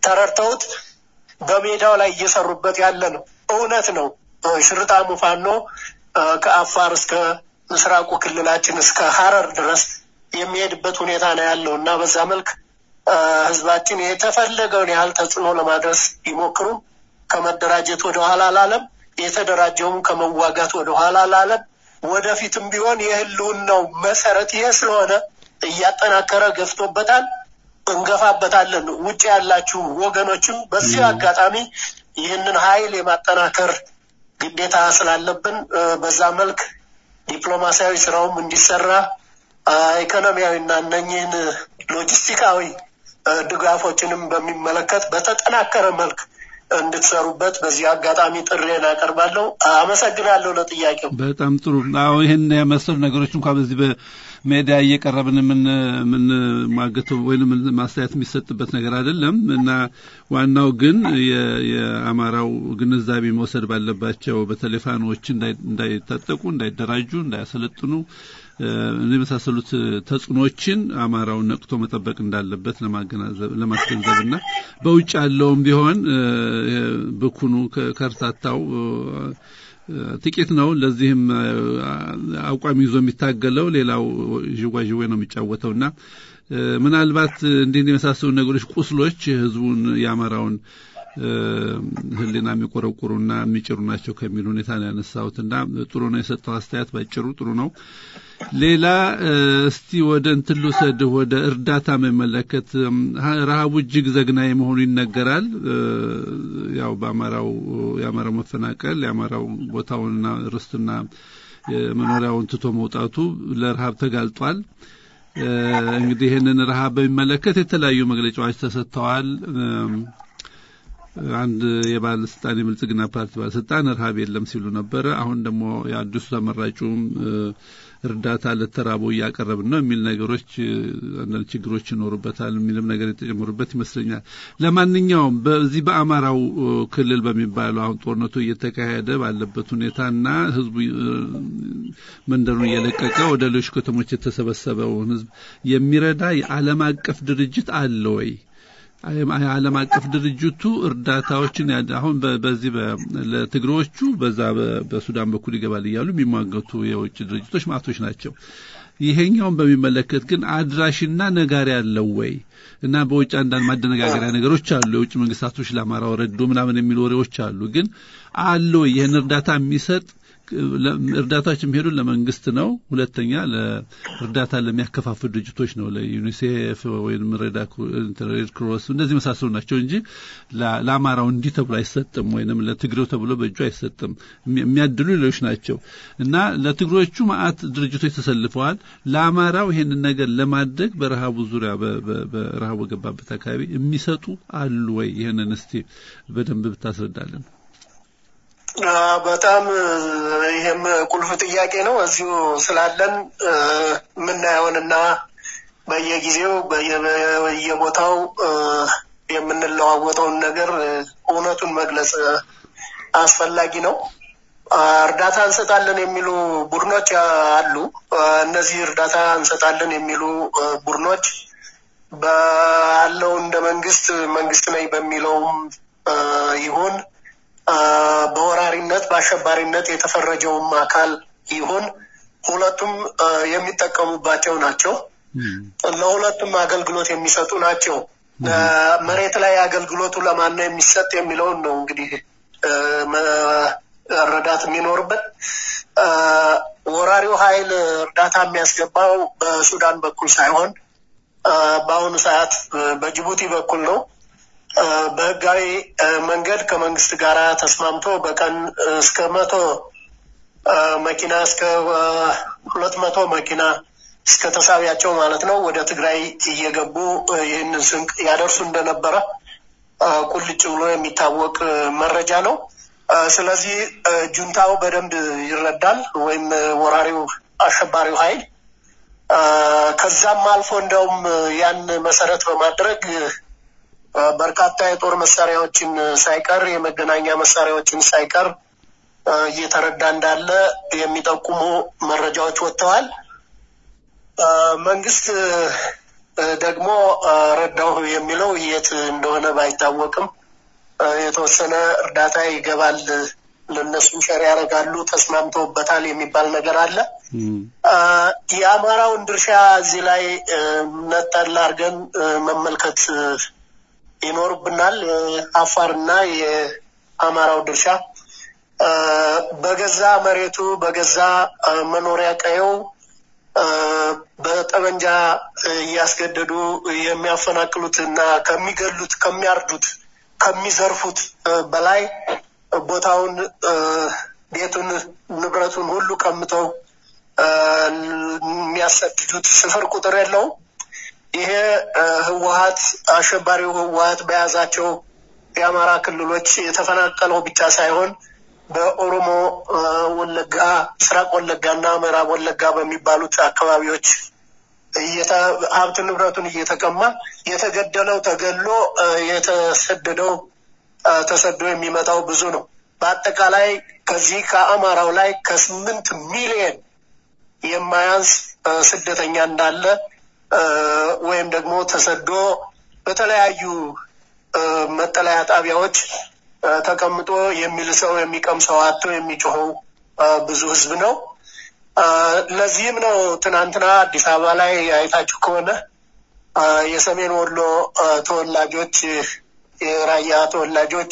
ተረድተውት በሜዳው ላይ እየሰሩበት ያለ ነው። እውነት ነው። ሽርጣሙ ፋኖ ከአፋር እስከ ምስራቁ ክልላችን እስከ ሀረር ድረስ የሚሄድበት ሁኔታ ነው ያለው እና በዛ መልክ ህዝባችን የተፈለገውን ያህል ተጽዕኖ ለማድረስ ቢሞክሩም ከመደራጀት ወደ ኋላ አላለም። የተደራጀውም ከመዋጋት ወደ ኋላ አላለም። ወደፊትም ቢሆን የህልውናው መሰረት ይሄ ስለሆነ እያጠናከረ ገፍቶበታል። እንገፋበታለን። ውጭ ያላችሁ ወገኖችም በዚህ አጋጣሚ ይህንን ኃይል የማጠናከር ግዴታ ስላለብን በዛ መልክ ዲፕሎማሲያዊ ስራውም እንዲሰራ ኢኮኖሚያዊና እነኝህን ሎጂስቲካዊ ድጋፎችንም በሚመለከት በተጠናከረ መልክ እንድትሰሩበት በዚህ አጋጣሚ ጥሬን አቀርባለሁ። አመሰግናለሁ ለጥያቄው። በጣም ጥሩ። አዎ ይህን የመሰሉ ነገሮች እንኳ በዚህ በሜዲያ እየቀረብን የምንሟገተው ወይም ማስተያየት የሚሰጥበት ነገር አይደለም እና ዋናው ግን የአማራው ግንዛቤ መውሰድ ባለባቸው በተለይ ፋኖዎች እንዳይታጠቁ፣ እንዳይደራጁ፣ እንዳያሰለጥኑ የመሳሰሉት ተጽዕኖችን አማራውን ነቅቶ መጠበቅ እንዳለበት ለማስገንዘብ እና በውጭ ያለውም ቢሆን ብኩኑ ከርታታው ጥቂት ነው። ለዚህም አቋም ይዞ የሚታገለው ሌላው ዥዋዥዌ ነው የሚጫወተው እና ምናልባት እንዲህ የመሳሰሉ ነገሮች ቁስሎች ህዝቡን የአማራውን ህሊና የሚቆረቁሩና የሚጭሩ ናቸው ከሚል ሁኔታ ነው ያነሳሁት እና ጥሩ ነው የሰጠው አስተያየት ባጭሩ ጥሩ ነው። ሌላ እስቲ ወደ እንትን ልውሰድህ ወደ እርዳታ መመለከት ረሃቡ እጅግ ዘግናኝ መሆኑ ይነገራል። ያው በአማራው የአማራው መፈናቀል የአማራው ቦታውንና ርስትና መኖሪያውን ትቶ መውጣቱ ለረሃብ ተጋልጧል። እንግዲህ ይህንን ረሃብ በሚመለከት የተለያዩ መግለጫዎች ተሰጥተዋል። አንድ የባለስልጣን የብልጽግና ፓርቲ ባለስልጣን ረሃብ የለም ሲሉ ነበረ። አሁን ደግሞ የአዲሱ ተመራጩም እርዳታ ለተራበው እያቀረብን ነው የሚል ነገሮች አንዳንድ ችግሮች ይኖሩበታል የሚልም ነገር የተጨመሩበት ይመስለኛል። ለማንኛውም በዚህ በአማራው ክልል በሚባለው አሁን ጦርነቱ እየተካሄደ ባለበት ሁኔታና ህዝቡ መንደሩን እየለቀቀ ወደ ሌሎች ከተሞች የተሰበሰበውን ህዝብ የሚረዳ የዓለም አቀፍ ድርጅት አለ ወይ? የዓለም አቀፍ ድርጅቱ እርዳታዎችን አሁን በዚህ ለትግሬዎቹ በዛ በሱዳን በኩል ይገባል እያሉ የሚሟገቱ የውጭ ድርጅቶች ማቶች ናቸው። ይሄኛውን በሚመለከት ግን አድራሽና ነጋሪ አለው ወይ እና በውጭ አንዳንድ ማደነጋገሪያ ነገሮች አሉ። የውጭ መንግስታቶች ለአማራው ረዶ ምናምን የሚሉ ወሬዎች አሉ። ግን አለ ወይ ይህን እርዳታ የሚሰጥ እርዳታዎች የሚሄዱ ለመንግስት ነው። ሁለተኛ ለእርዳታ ለሚያከፋፍሉ ድርጅቶች ነው፣ ለዩኒሴፍ ወይም ሬድ ክሮስ እንደዚህ መሳሰሉ ናቸው እንጂ ለአማራው እንዲህ ተብሎ አይሰጥም፣ ወይም ለትግሬው ተብሎ በእጁ አይሰጥም። የሚያድሉ ሌሎች ናቸው እና ለትግሮቹ ማአት ድርጅቶች ተሰልፈዋል። ለአማራው ይሄንን ነገር ለማድረግ በረሃቡ ዙሪያ በረሃቡ ገባበት አካባቢ የሚሰጡ አሉ ወይ? ይህንን እስቲ በደንብ ብታስረዳለን። በጣም ይህም ቁልፍ ጥያቄ ነው። እዚሁ ስላለን የምናየውንና በየጊዜው በየቦታው የምንለዋወጠውን ነገር እውነቱን መግለጽ አስፈላጊ ነው። እርዳታ እንሰጣለን የሚሉ ቡድኖች አሉ። እነዚህ እርዳታ እንሰጣለን የሚሉ ቡድኖች ባለው እንደ መንግስት መንግስት ነኝ በሚለውም ይሁን በወራሪነት በአሸባሪነት የተፈረጀውም አካል ይሁን ሁለቱም የሚጠቀሙባቸው ናቸው። ለሁለቱም አገልግሎት የሚሰጡ ናቸው። መሬት ላይ አገልግሎቱ ለማን ነው የሚሰጥ የሚለውን ነው እንግዲህ መረዳት የሚኖርበት። ወራሪው ኃይል እርዳታ የሚያስገባው በሱዳን በኩል ሳይሆን በአሁኑ ሰዓት በጅቡቲ በኩል ነው። በህጋዊ መንገድ ከመንግስት ጋር ተስማምቶ በቀን እስከ መቶ መኪና እስከ ሁለት መቶ መኪና እስከ ተሳቢያቸው ማለት ነው ወደ ትግራይ እየገቡ ይህንን ስንቅ ያደርሱ እንደነበረ ቁልጭ ብሎ የሚታወቅ መረጃ ነው። ስለዚህ ጁንታው በደንብ ይረዳል፣ ወይም ወራሪው አሸባሪው ኃይል ከዛም አልፎ እንደውም ያን መሰረት በማድረግ በርካታ የጦር መሳሪያዎችን ሳይቀር የመገናኛ መሳሪያዎችን ሳይቀር እየተረዳ እንዳለ የሚጠቁሙ መረጃዎች ወጥተዋል። መንግስት ደግሞ ረዳሁ የሚለው የት እንደሆነ ባይታወቅም የተወሰነ እርዳታ ይገባል፣ ለእነሱም ሸር ያደርጋሉ፣ ተስማምተውበታል የሚባል ነገር አለ። የአማራውን ድርሻ እዚህ ላይ ነጠል አድርገን መመልከት ይኖርብናል። የአፋርና የአማራው ድርሻ በገዛ መሬቱ በገዛ መኖሪያ ቀየው በጠመንጃ እያስገደዱ የሚያፈናቅሉት እና ከሚገሉት፣ ከሚያርዱት፣ ከሚዘርፉት በላይ ቦታውን፣ ቤቱን፣ ንብረቱን ሁሉ ቀምተው የሚያሰድዱት ስፍር ቁጥር የለውም። ይሄ ህወሀት አሸባሪው ህወሀት በያዛቸው የአማራ ክልሎች የተፈናቀለው ብቻ ሳይሆን በኦሮሞ ወለጋ፣ ምስራቅ ወለጋ እና ምዕራብ ወለጋ በሚባሉት አካባቢዎች ሀብት ንብረቱን እየተቀማ የተገደለው ተገሎ የተሰደደው ተሰዶ የሚመጣው ብዙ ነው። በአጠቃላይ ከዚህ ከአማራው ላይ ከስምንት ሚሊየን የማያንስ ስደተኛ እንዳለ ወይም ደግሞ ተሰዶ በተለያዩ መጠለያ ጣቢያዎች ተቀምጦ የሚልሰው የሚቀምሰው አቶ የሚጮኸው ብዙ ህዝብ ነው። ለዚህም ነው ትናንትና አዲስ አበባ ላይ አይታችሁ ከሆነ የሰሜን ወሎ ተወላጆች፣ የራያ ተወላጆች፣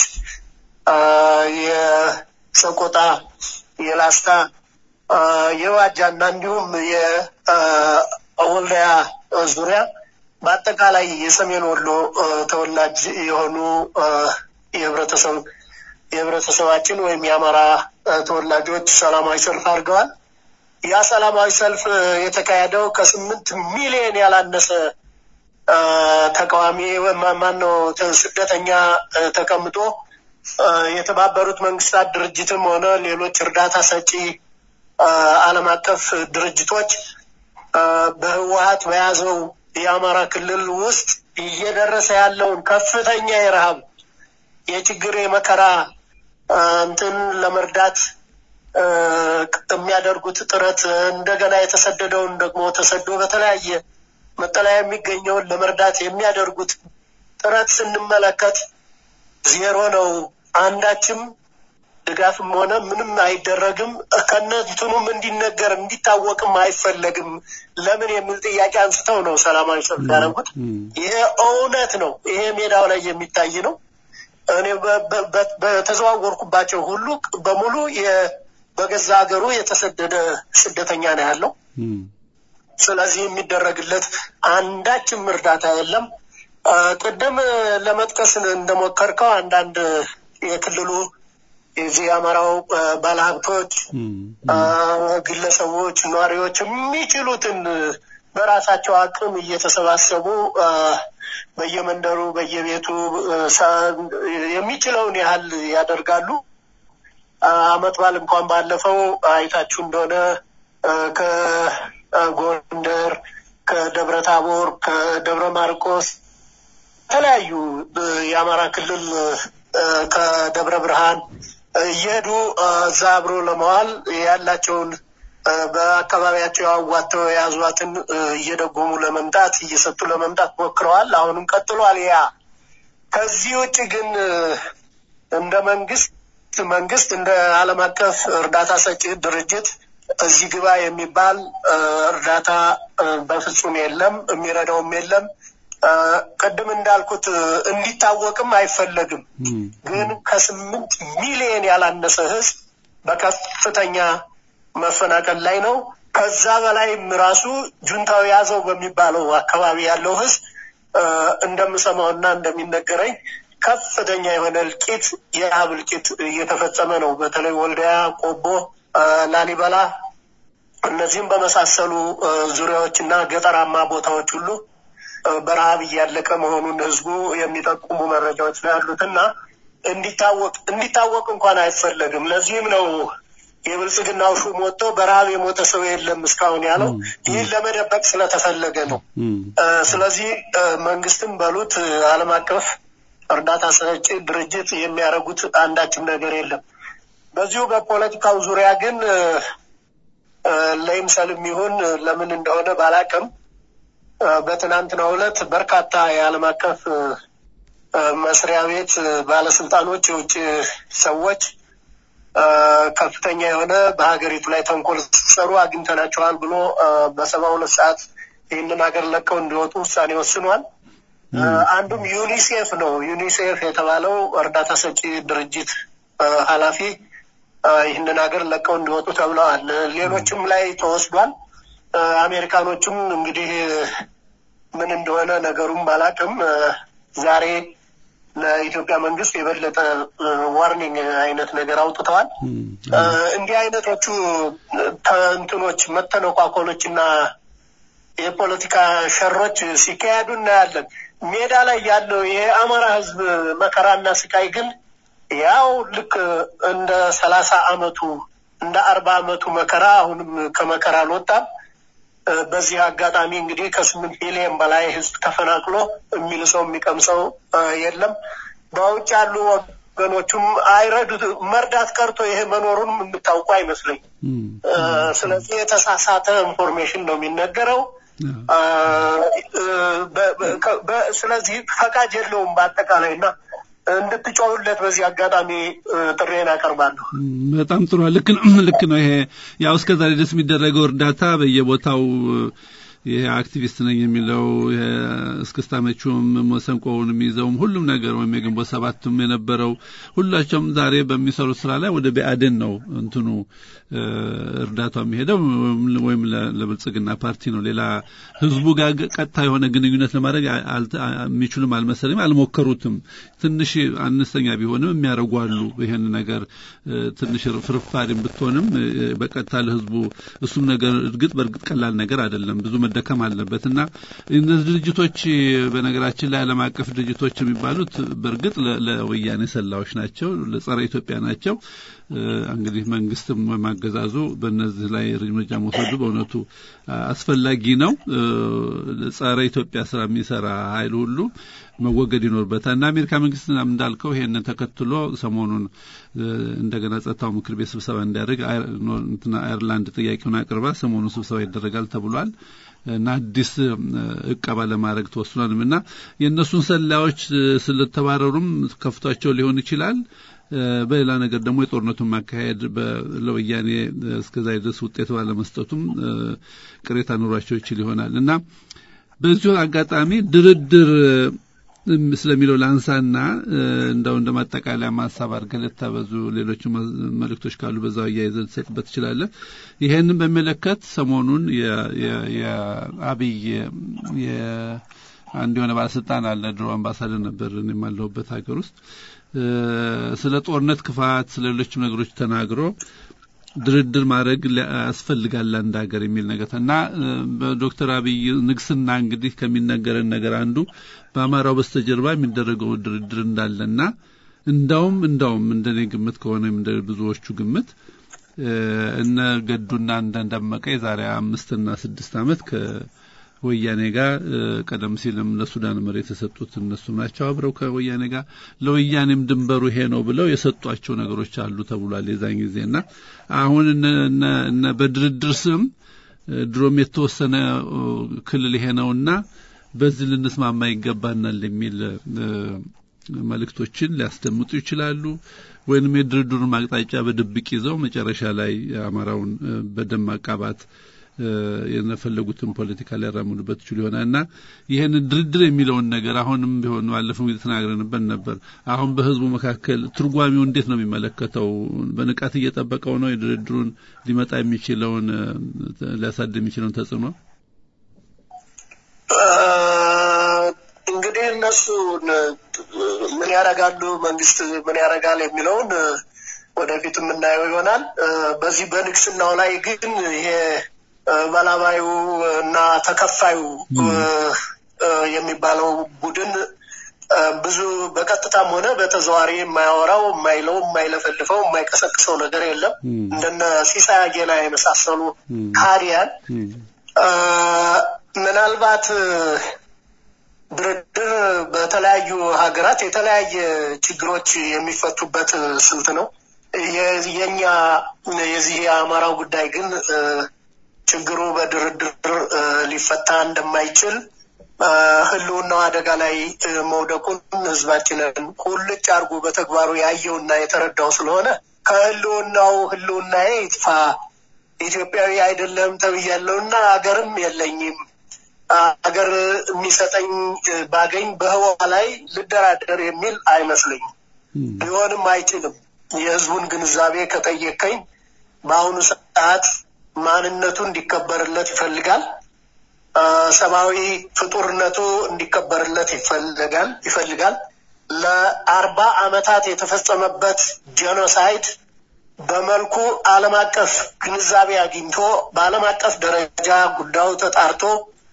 የሰቆጣ፣ የላስታ፣ የዋጃና እንዲሁም የወልዳያ ዙሪያ በአጠቃላይ የሰሜን ወሎ ተወላጅ የሆኑ የህብረተሰብ የህብረተሰባችን ወይም የአማራ ተወላጆች ሰላማዊ ሰልፍ አድርገዋል። ያ ሰላማዊ ሰልፍ የተካሄደው ከስምንት ሚሊዮን ያላነሰ ተቃዋሚ ማነው ስደተኛ ተቀምጦ የተባበሩት መንግስታት ድርጅትም ሆነ ሌሎች እርዳታ ሰጪ ዓለም አቀፍ ድርጅቶች በህወሀት በያዘው የአማራ ክልል ውስጥ እየደረሰ ያለውን ከፍተኛ የረሃብ የችግር የመከራ እንትን ለመርዳት የሚያደርጉት ጥረት እንደገና የተሰደደውን ደግሞ ተሰዶ በተለያየ መጠለያ የሚገኘውን ለመርዳት የሚያደርጉት ጥረት ስንመለከት ዜሮ ነው። አንዳችም ድጋፍም ሆነ ምንም አይደረግም። ከነትኑም እንዲነገር እንዲታወቅም አይፈለግም። ለምን የሚል ጥያቄ አንስተው ነው ሰላማዊ ሰልፍ ያደረጉት። ይሄ እውነት ነው። ይሄ ሜዳው ላይ የሚታይ ነው። እኔ በተዘዋወርኩባቸው ሁሉ በሙሉ በገዛ ሀገሩ የተሰደደ ስደተኛ ነው ያለው። ስለዚህ የሚደረግለት አንዳችም እርዳታ የለም። ቅድም ለመጥቀስ እንደሞከርከው አንዳንድ የክልሉ የዚህ የአማራው ባለሀብቶች፣ ግለሰቦች፣ ነዋሪዎች የሚችሉትን በራሳቸው አቅም እየተሰባሰቡ በየመንደሩ በየቤቱ የሚችለውን ያህል ያደርጋሉ። አመት በዓል እንኳን ባለፈው አይታችሁ እንደሆነ ከጎንደር፣ ከደብረ ታቦር፣ ከደብረ ማርቆስ የተለያዩ የአማራ ክልል ከደብረ ብርሃን እየሄዱ እዛ አብሮ ለመዋል ያላቸውን በአካባቢያቸው አዋተው የያዟትን እየደጎሙ ለመምጣት እየሰጡ ለመምጣት ሞክረዋል። አሁንም ቀጥሏል። ያ ከዚህ ውጭ ግን እንደ መንግስት መንግስት እንደ ዓለም አቀፍ እርዳታ ሰጪ ድርጅት እዚህ ግባ የሚባል እርዳታ በፍጹም የለም፣ የሚረዳውም የለም። ቅድም እንዳልኩት እንዲታወቅም አይፈለግም። ግን ከስምንት ሚሊዮን ያላነሰ ህዝብ በከፍተኛ መፈናቀል ላይ ነው። ከዛ በላይም ራሱ ጁንታው ያዘው በሚባለው አካባቢ ያለው ህዝብ እንደምሰማውና እንደሚነገረኝ ከፍተኛ የሆነ እልቂት፣ የረሃብ እልቂት እየተፈጸመ ነው። በተለይ ወልዲያ፣ ቆቦ፣ ላሊበላ እነዚህም በመሳሰሉ ዙሪያዎች እና ገጠራማ ቦታዎች ሁሉ በረሃብ እያለቀ መሆኑን ህዝቡ የሚጠቁሙ መረጃዎች ነው ያሉት እና እንዲታወቅ እንዲታወቅ እንኳን አይፈለግም። ለዚህም ነው የብልጽግናው ሹም ወጥቶ በረሃብ የሞተ ሰው የለም እስካሁን ያለው ይህን ለመደበቅ ስለተፈለገ ነው። ስለዚህ መንግስትም በሉት ዓለም አቀፍ እርዳታ ሰጪ ድርጅት የሚያደርጉት አንዳችም ነገር የለም። በዚሁ በፖለቲካው ዙሪያ ግን ለይምሰልም ይሁን ለምን እንደሆነ ባላቅም በትናንትናው ዕለት በርካታ የዓለም አቀፍ መስሪያ ቤት ባለስልጣኖች፣ የውጭ ሰዎች ከፍተኛ የሆነ በሀገሪቱ ላይ ተንኮል ሲሰሩ አግኝተናቸዋል ብሎ በሰባ ሁለት ሰዓት ይህንን ሀገር ለቀው እንዲወጡ ውሳኔ ወስኗል። አንዱም ዩኒሴፍ ነው። ዩኒሴፍ የተባለው እርዳታ ሰጪ ድርጅት ኃላፊ ይህንን ሀገር ለቀው እንዲወጡ ተብለዋል። ሌሎችም ላይ ተወስዷል። አሜሪካኖቹም እንግዲህ ምን እንደሆነ ነገሩም ባላቅም ዛሬ ለኢትዮጵያ መንግስት የበለጠ ዋርኒንግ አይነት ነገር አውጥተዋል። እንዲህ አይነቶቹ እንትኖች መተነቋኮሎች እና የፖለቲካ ሸሮች ሲካሄዱ እናያለን። ሜዳ ላይ ያለው የአማራ ህዝብ መከራና ስቃይ ግን ያው ልክ እንደ ሰላሳ አመቱ እንደ አርባ አመቱ መከራ አሁንም ከመከራ አልወጣም። በዚህ አጋጣሚ እንግዲህ ከስምንት ሚሊዮን በላይ ህዝብ ተፈናቅሎ የሚልሰው የሚቀምሰው የለም። በውጭ ያሉ ወገኖቹም አይረዱት መርዳት ቀርቶ ይሄ መኖሩንም የምታውቁ አይመስለኝ። ስለዚህ የተሳሳተ ኢንፎርሜሽን ነው የሚነገረው። ስለዚህ ፈቃድ የለውም በአጠቃላይ እና እንድትጮሁለት በዚህ አጋጣሚ ጥሬን አቀርባለሁ። በጣም ጥሩ ልክ ልክ ነው። ይሄ ያው እስከ ዛሬ ድረስ የሚደረገው እርዳታ በየቦታው ይሄ አክቲቪስት ነኝ የሚለው እስክስታ መቹም መሰንቆውን የሚይዘውም ሁሉም ነገር ወይም የግንቦት ሰባቱም የነበረው ሁላቸውም ዛሬ በሚሰሩት ስራ ላይ ወደ ቢአዴን ነው እንትኑ እርዳታው የሚሄደው ወይም ለብልጽግና ፓርቲ ነው። ሌላ ህዝቡ ጋር ቀጥታ የሆነ ግንኙነት ለማድረግ የሚችሉም አልመሰለኝም፣ አልሞከሩትም። ትንሽ አነስተኛ ቢሆንም የሚያደርጉ አሉ። ይሄን ነገር ትንሽ ፍርፋሪም ብትሆንም በቀጥታ ለህዝቡ እሱም ነገር እርግጥ በእርግጥ ቀላል ነገር አይደለም። ብዙ መደከም አለበት እና እነዚህ ድርጅቶች በነገራችን ላይ ዓለም አቀፍ ድርጅቶች የሚባሉት በእርግጥ ለወያኔ ሰላዮች ናቸው፣ ለጸረ ኢትዮጵያ ናቸው። እንግዲህ መንግስትም ማገዛዙ በእነዚህ ላይ እርምጃ መውሰዱ በእውነቱ አስፈላጊ ነው። ጸረ ኢትዮጵያ ስራ የሚሰራ ኃይል ሁሉ መወገድ ይኖርበታል እና አሜሪካ መንግስት እንዳልከው ይሄንን ተከትሎ ሰሞኑን እንደገና ጸጥታው ምክር ቤት ስብሰባ እንዲያደርግ አየርላንድ ጥያቄውን አቅርባ ሰሞኑን ስብሰባ ይደረጋል ተብሏል እና አዲስ እቀባ ለማድረግ ተወስኗልም እና የእነሱን ሰላዮች ስለተባረሩም ከፍቷቸው ሊሆን ይችላል። በሌላ ነገር ደግሞ የጦርነቱን ማካሄድ ለወያኔ እስከዛ ድረስ ውጤት ባለመስጠቱም ቅሬታ ኑሯቸው ይችል ይሆናል እና በዚሁ አጋጣሚ ድርድር ስለሚለው ላንሳና እንደው እንደ ማጠቃለያ ማሳብ አድርገህ ልታበዙ ሌሎች መልእክቶች ካሉ በዛው አያይዘህ ልትሰጥበት ትችላለህ። ይሄንን በሚመለከት ሰሞኑን የአብይ አንድ የሆነ ባለስልጣን አለ፣ ድሮ አምባሳደር ነበር የማለሁበት ሀገር ውስጥ ስለ ጦርነት ክፋት፣ ስለ ሌሎችም ነገሮች ተናግሮ ድርድር ማድረግ ያስፈልጋል አንድ ሀገር የሚል ነገር እና በዶክተር አብይ ንግስና እንግዲህ ከሚነገረን ነገር አንዱ በአማራው በስተጀርባ የሚደረገው ድርድር እንዳለና እንዳውም እንዳውም እንደኔ ግምት ከሆነ እንደ ብዙዎቹ ግምት እነ ገዱና እንደደመቀ የዛሬ አምስትና ስድስት ዓመት ከወያኔ ጋር ቀደም ሲልም ለሱዳን መሬት የሰጡት እነሱ ናቸው። አብረው ከወያኔ ጋር ለወያኔም ድንበሩ ይሄ ነው ብለው የሰጧቸው ነገሮች አሉ ተብሏል የዛን ጊዜና አሁን እነ በድርድር ስም ድሮም የተወሰነ ክልል ይሄ ነውና በዚህ ልንስማማ ይገባናል የሚል መልእክቶችን ሊያስደምጡ ይችላሉ። ወይንም የድርድሩን አቅጣጫ በድብቅ ይዘው መጨረሻ ላይ አማራውን በደም ማቃባት የፈለጉትን ፖለቲካ ሊያራምዱበት ይችሉ ይሆናል እና ይህን ድርድር የሚለውን ነገር አሁንም ቢሆን ባለፈው ጊዜ ተናግረንበት ነበር። አሁን በህዝቡ መካከል ትርጓሚው እንዴት ነው የሚመለከተው? በንቃት እየጠበቀው ነው የድርድሩን ሊመጣ የሚችለውን ሊያሳድ የሚችለውን ተጽዕኖ እንግዲህ እነሱ ምን ያደርጋሉ፣ መንግስት ምን ያደርጋል የሚለውን ወደፊት የምናየው ይሆናል። በዚህ በንግስናው ላይ ግን ይሄ በላባዩ እና ተከፋዩ የሚባለው ቡድን ብዙ በቀጥታም ሆነ በተዘዋሪ የማያወራው የማይለው የማይለፈልፈው የማይቀሰቅሰው ነገር የለም። እንደነ ሲሳይ አጌና የመሳሰሉ ካሪያን ምናልባት ድርድር በተለያዩ ሀገራት የተለያየ ችግሮች የሚፈቱበት ስልት ነው። የኛ የዚህ የአማራው ጉዳይ ግን ችግሩ በድርድር ሊፈታ እንደማይችል ህልውናው አደጋ ላይ መውደቁን ህዝባችንን ቁልጭ አድርጎ በተግባሩ ያየውና የተረዳው ስለሆነ ከህልውናው ህልውናዬ ይጥፋ ኢትዮጵያዊ አይደለም ተብያለሁና አገርም የለኝም አገር የሚሰጠኝ ባገኝ በህዋ ላይ ልደራደር የሚል አይመስለኝም። ሊሆንም አይችልም። የህዝቡን ግንዛቤ ከጠየቀኝ በአሁኑ ሰዓት ማንነቱ እንዲከበርለት ይፈልጋል። ሰብአዊ ፍጡርነቱ እንዲከበርለት ይፈልጋል ይፈልጋል። ለአርባ አመታት የተፈጸመበት ጄኖሳይድ በመልኩ ዓለም አቀፍ ግንዛቤ አግኝቶ በዓለም አቀፍ ደረጃ ጉዳዩ ተጣርቶ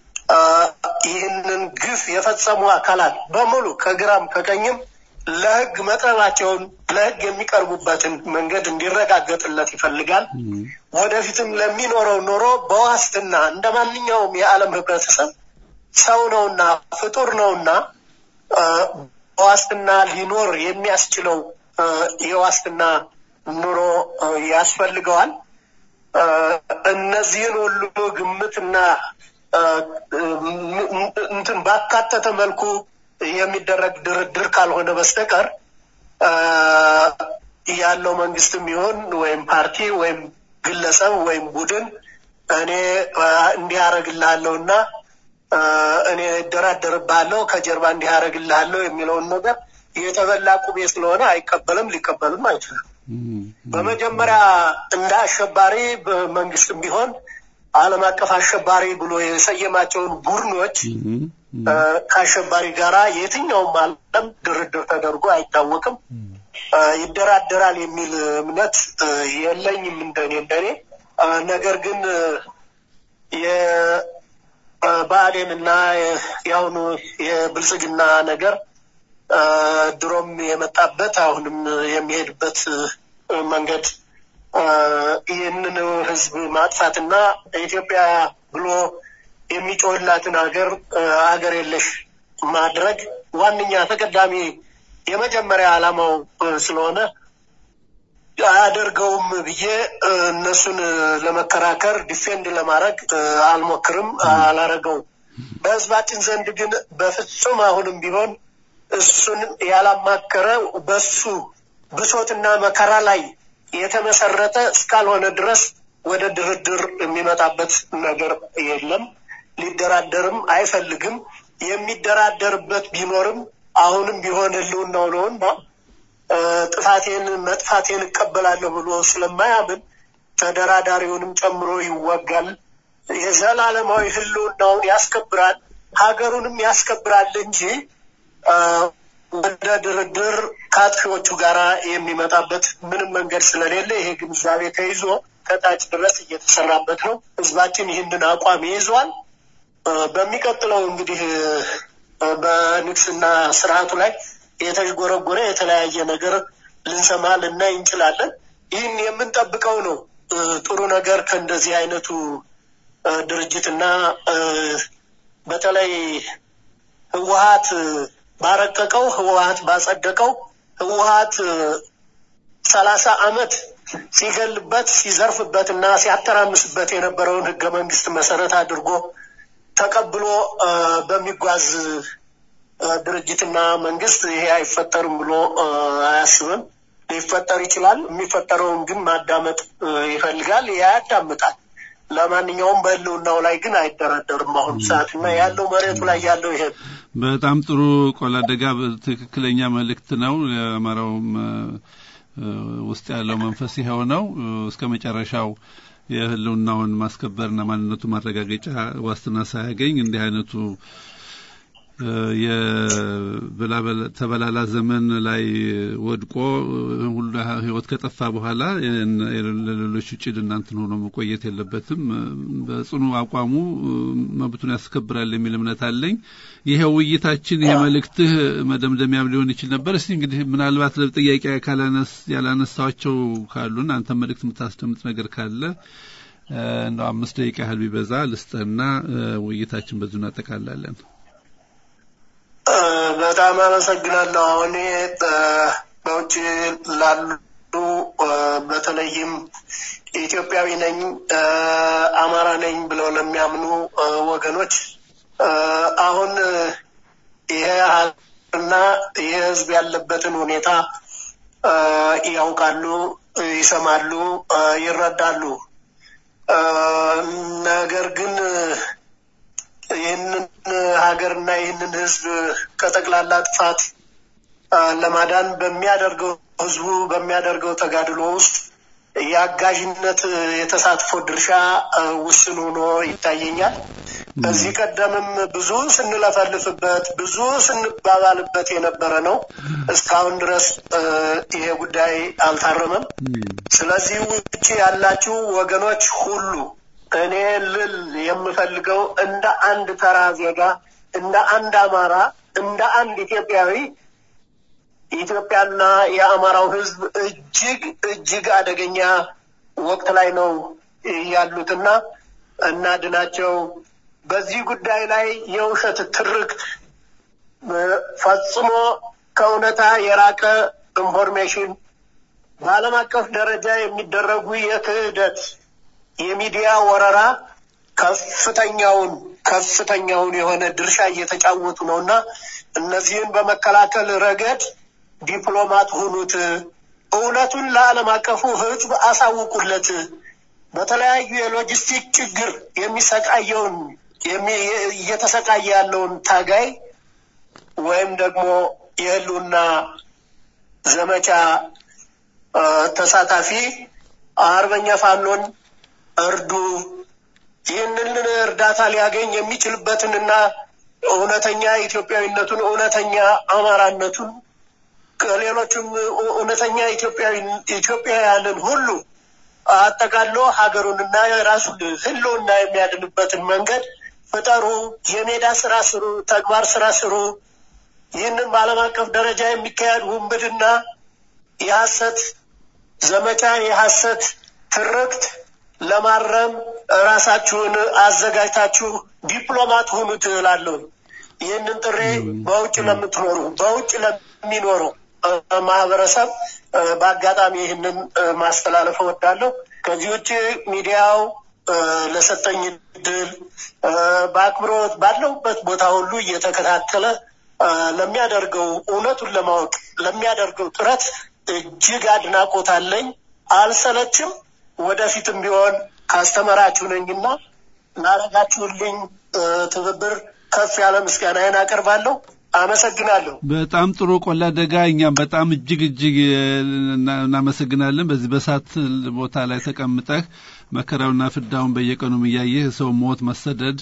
ይህንን ግፍ የፈጸሙ አካላት በሙሉ ከግራም ከቀኝም ለህግ መቅረባቸውን ለህግ የሚቀርቡበትን መንገድ እንዲረጋገጥለት ይፈልጋል። ወደፊትም ለሚኖረው ኑሮ በዋስትና እንደ ማንኛውም የዓለም ህብረተሰብ ሰው ነውና ፍጡር ነውና በዋስትና ሊኖር የሚያስችለው የዋስትና ኑሮ ያስፈልገዋል። እነዚህን ሁሉ ግምትና እንትን ባካተተ መልኩ የሚደረግ ድርድር ካልሆነ በስተቀር ያለው መንግስትም ይሁን ወይም ፓርቲ ወይም ግለሰብ ወይም ቡድን እኔ እንዲህ አደርግልሃለሁ እና እኔ እደራደርብሃለሁ ከጀርባ እንዲህ አደርግልሃለሁ የሚለውን ነገር የተበላ ቁቤ ስለሆነ አይቀበልም፣ ሊቀበልም አይችልም። በመጀመሪያ እንደ አሸባሪ በመንግስትም ቢሆን ዓለም አቀፍ አሸባሪ ብሎ የሰየማቸውን ቡድኖች ከአሸባሪ ጋራ የትኛውም ዓለም ድርድር ተደርጎ አይታወቅም። ይደራደራል የሚል እምነት የለኝም እንደኔ እንደኔ። ነገር ግን የብአዴን እና የአሁኑ የብልጽግና ነገር ድሮም የመጣበት አሁንም የሚሄድበት መንገድ ይህንን ህዝብ ማጥፋትና ኢትዮጵያ ብሎ የሚጮህላትን ሀገር ሀገር የለሽ ማድረግ ዋነኛ ተቀዳሚ የመጀመሪያ ዓላማው ስለሆነ አያደርገውም ብዬ እነሱን ለመከራከር ዲፌንድ ለማድረግ አልሞክርም፣ አላረገውም። በህዝባችን ዘንድ ግን በፍጹም አሁንም ቢሆን እሱን ያላማከረ በሱ ብሶትና መከራ ላይ የተመሰረተ እስካልሆነ ድረስ ወደ ድርድር የሚመጣበት ነገር የለም። ሊደራደርም አይፈልግም። የሚደራደርበት ቢኖርም አሁንም ቢሆን ህልውናው ነውና ጥፋቴን መጥፋቴን እቀበላለሁ ብሎ ስለማያምን ተደራዳሪውንም ጨምሮ ይወጋል። የዘላለማዊ ህልውናውን ያስከብራል፣ ሀገሩንም ያስከብራል እንጂ ወደ ድርድር ከአጥፊዎቹ ጋር የሚመጣበት ምንም መንገድ ስለሌለ ይሄ ግንዛቤ ተይዞ ከታች ድረስ እየተሰራበት ነው። ህዝባችን ይህንን አቋም ይይዟል። በሚቀጥለው እንግዲህ በንግስና ስርዓቱ ላይ የተዥጎረጎረ የተለያየ ነገር ልንሰማ ልናይ እንችላለን። ይህን የምንጠብቀው ነው። ጥሩ ነገር ከእንደዚህ አይነቱ ድርጅትና በተለይ ህወሀት ባረቀቀው ህወሀት ባጸደቀው ህወሀት ሰላሳ አመት ሲገልበት ሲዘርፍበት እና ሲያተራምስበት የነበረውን ህገ መንግስት መሰረት አድርጎ ተቀብሎ በሚጓዝ ድርጅትና መንግስት ይሄ አይፈጠርም ብሎ አያስብም። ሊፈጠር ይችላል። የሚፈጠረውን ግን ማዳመጥ ይፈልጋል። ያዳምጣል። ለማንኛውም በህልውናው ላይ ግን አይደራደርም በአሁኑ ሰዓት እና ያለው መሬቱ ላይ ያለው ይሄ በጣም ጥሩ ቆላደጋ ትክክለኛ መልእክት ነው። የአማራውም ውስጥ ያለው መንፈስ ይኸው ነው። እስከ መጨረሻው የህልውናውን ማስከበርና ማንነቱ ማረጋገጫ ዋስትና ሳያገኝ እንዲህ አይነቱ የተበላላ ዘመን ላይ ወድቆ ሁሉ ህይወት ከጠፋ በኋላ ለሌሎች ውጭ እናንትን ሆኖ መቆየት የለበትም። በጽኑ አቋሙ መብቱን ያስከብራል የሚል እምነት አለኝ። ይሄ ውይይታችን ይሄ መልእክትህ መደምደሚያም ሊሆን ይችል ነበር። እስቲ እንግዲህ ምናልባት ጥያቄ ያላነሳቸው ካሉን አንተ መልእክት የምታስደምጥ ነገር ካለ እንደው አምስት ደቂቃ ያህል ቢበዛ ልስጥህና ውይይታችን በዚሁ እናጠቃላለን። በጣም አመሰግናለሁ። አሁን በውጭ ላሉ በተለይም ኢትዮጵያዊ ነኝ፣ አማራ ነኝ ብለው ለሚያምኑ ወገኖች አሁን ይሄ ሀገርና ይሄ ህዝብ ያለበትን ሁኔታ ያውቃሉ፣ ይሰማሉ፣ ይረዳሉ። ነገር ግን ይህንን ሀገርና ይህንን ህዝብ ከጠቅላላ ጥፋት ለማዳን በሚያደርገው ህዝቡ በሚያደርገው ተጋድሎ ውስጥ የአጋዥነት የተሳትፎ ድርሻ ውስን ሆኖ ይታየኛል። ከዚህ ቀደምም ብዙ ስንለፈልፍበት ብዙ ስንባባልበት የነበረ ነው። እስካሁን ድረስ ይሄ ጉዳይ አልታረመም። ስለዚህ ውጭ ያላችሁ ወገኖች ሁሉ እኔ ልል የምፈልገው እንደ አንድ ተራ ዜጋ፣ እንደ አንድ አማራ፣ እንደ አንድ ኢትዮጵያዊ ኢትዮጵያና የአማራው ህዝብ እጅግ እጅግ አደገኛ ወቅት ላይ ነው ያሉትና እናድናቸው። በዚህ ጉዳይ ላይ የውሸት ትርክት ፈጽሞ ከእውነታ የራቀ ኢንፎርሜሽን በዓለም አቀፍ ደረጃ የሚደረጉ የክህደት የሚዲያ ወረራ ከፍተኛውን ከፍተኛውን የሆነ ድርሻ እየተጫወቱ ነው እና እነዚህን በመከላከል ረገድ ዲፕሎማት ሁኑት። እውነቱን ለዓለም አቀፉ ህዝብ አሳውቁለት። በተለያዩ የሎጂስቲክ ችግር የሚሰቃየውን እየተሰቃየ ያለውን ታጋይ ወይም ደግሞ የህልውና ዘመቻ ተሳታፊ አርበኛ ፋኖን እርዱ። ይህንን እርዳታ ሊያገኝ የሚችልበትንና እውነተኛ ኢትዮጵያዊነቱን እውነተኛ አማራነቱን ከሌሎችም እውነተኛ ኢትዮጵያውያንን ሁሉ አጠቃሎ ሀገሩንና የራሱን ህልውና የሚያድንበትን መንገድ ፍጠሩ። የሜዳ ስራ ስሩ፣ ተግባር ስራ ስሩ። ይህንን በዓለም አቀፍ ደረጃ የሚካሄድ ውንብድና፣ የሐሰት ዘመቻ፣ የሐሰት ትርክት ለማረም ራሳችሁን አዘጋጅታችሁ ዲፕሎማት ሁኑ ትላለሁ። ይህንን ጥሪ በውጭ ለምትኖሩ በውጭ ለሚኖሩ ማህበረሰብ በአጋጣሚ ይህንን ማስተላለፍ እወዳለሁ። ከዚህ ውጭ ሚዲያው ለሰጠኝ እድል በአክብሮት ባለሁበት ቦታ ሁሉ እየተከታተለ ለሚያደርገው እውነቱን ለማወቅ ለሚያደርገው ጥረት እጅግ አድናቆት አለኝ። አልሰለችም። ወደፊትም ቢሆን ካስተመራችሁ ነኝና ላረጋችሁልኝ ትብብር ከፍ ያለ ምስጋናዬን አቀርባለሁ። አመሰግናለሁ። በጣም ጥሩ ቆላ ደጋ። እኛም በጣም እጅግ እጅግ እናመሰግናለን። በዚህ በሳት ቦታ ላይ ተቀምጠህ መከራውና ፍዳውን በየቀኑም እያየህ ሰው ሞት፣ መሰደድ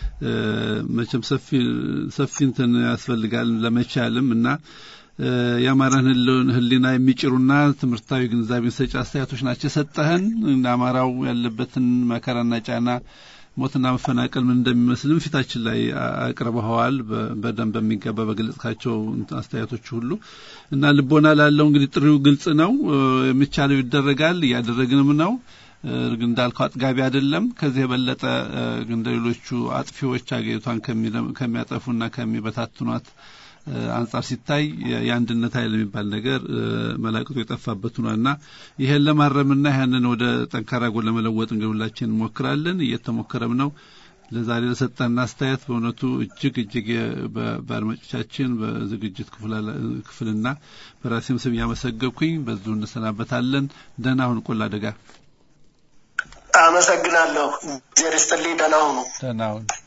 መቼም ሰፊ ሰፊ እንትን ያስፈልጋል ለመቻልም እና የአማራን ሕሊና የሚጭሩና ትምህርታዊ ግንዛቤ ሰጪ አስተያየቶች ናቸው የሰጠህን። አማራው ያለበትን መከራና ጫና ሞትና መፈናቀል ምን እንደሚመስልም ፊታችን ላይ አቅርበኸዋል። በደንብ በሚገባ በገለጽካቸው አስተያየቶች ሁሉ እና ልቦና ላለው እንግዲህ ጥሪው ግልጽ ነው። የሚቻለው ይደረጋል፣ እያደረግንም ነው። እንዳልከው አጥጋቢ አይደለም። ከዚህ የበለጠ እንደ ሌሎቹ አጥፊዎች አገሪቷን ከሚያጠፉና ከሚበታትኗት አንጻር ሲታይ የአንድነት ኃይል የሚባል ነገር መላቅጡ የጠፋበት ሆኗልና ይሄን ለማረምና ያንን ወደ ጠንካራ ጎን ለመለወጥ እንግዲህ ሁላችን እንሞክራለን፣ እየተሞከረም ነው። ለዛሬ ለሰጠን አስተያየት በእውነቱ እጅግ እጅግ በአድማጮቻችን በዝግጅት ክፍልና በራሴም ስም እያመሰገብኩኝ በዚሁ እንሰናበታለን። ደህና ሁን ቆላ አደጋ። አመሰግናለሁ። እግዚአብሔር ይስጥልኝ። ደህና ሁኑ። ደህና ሁን።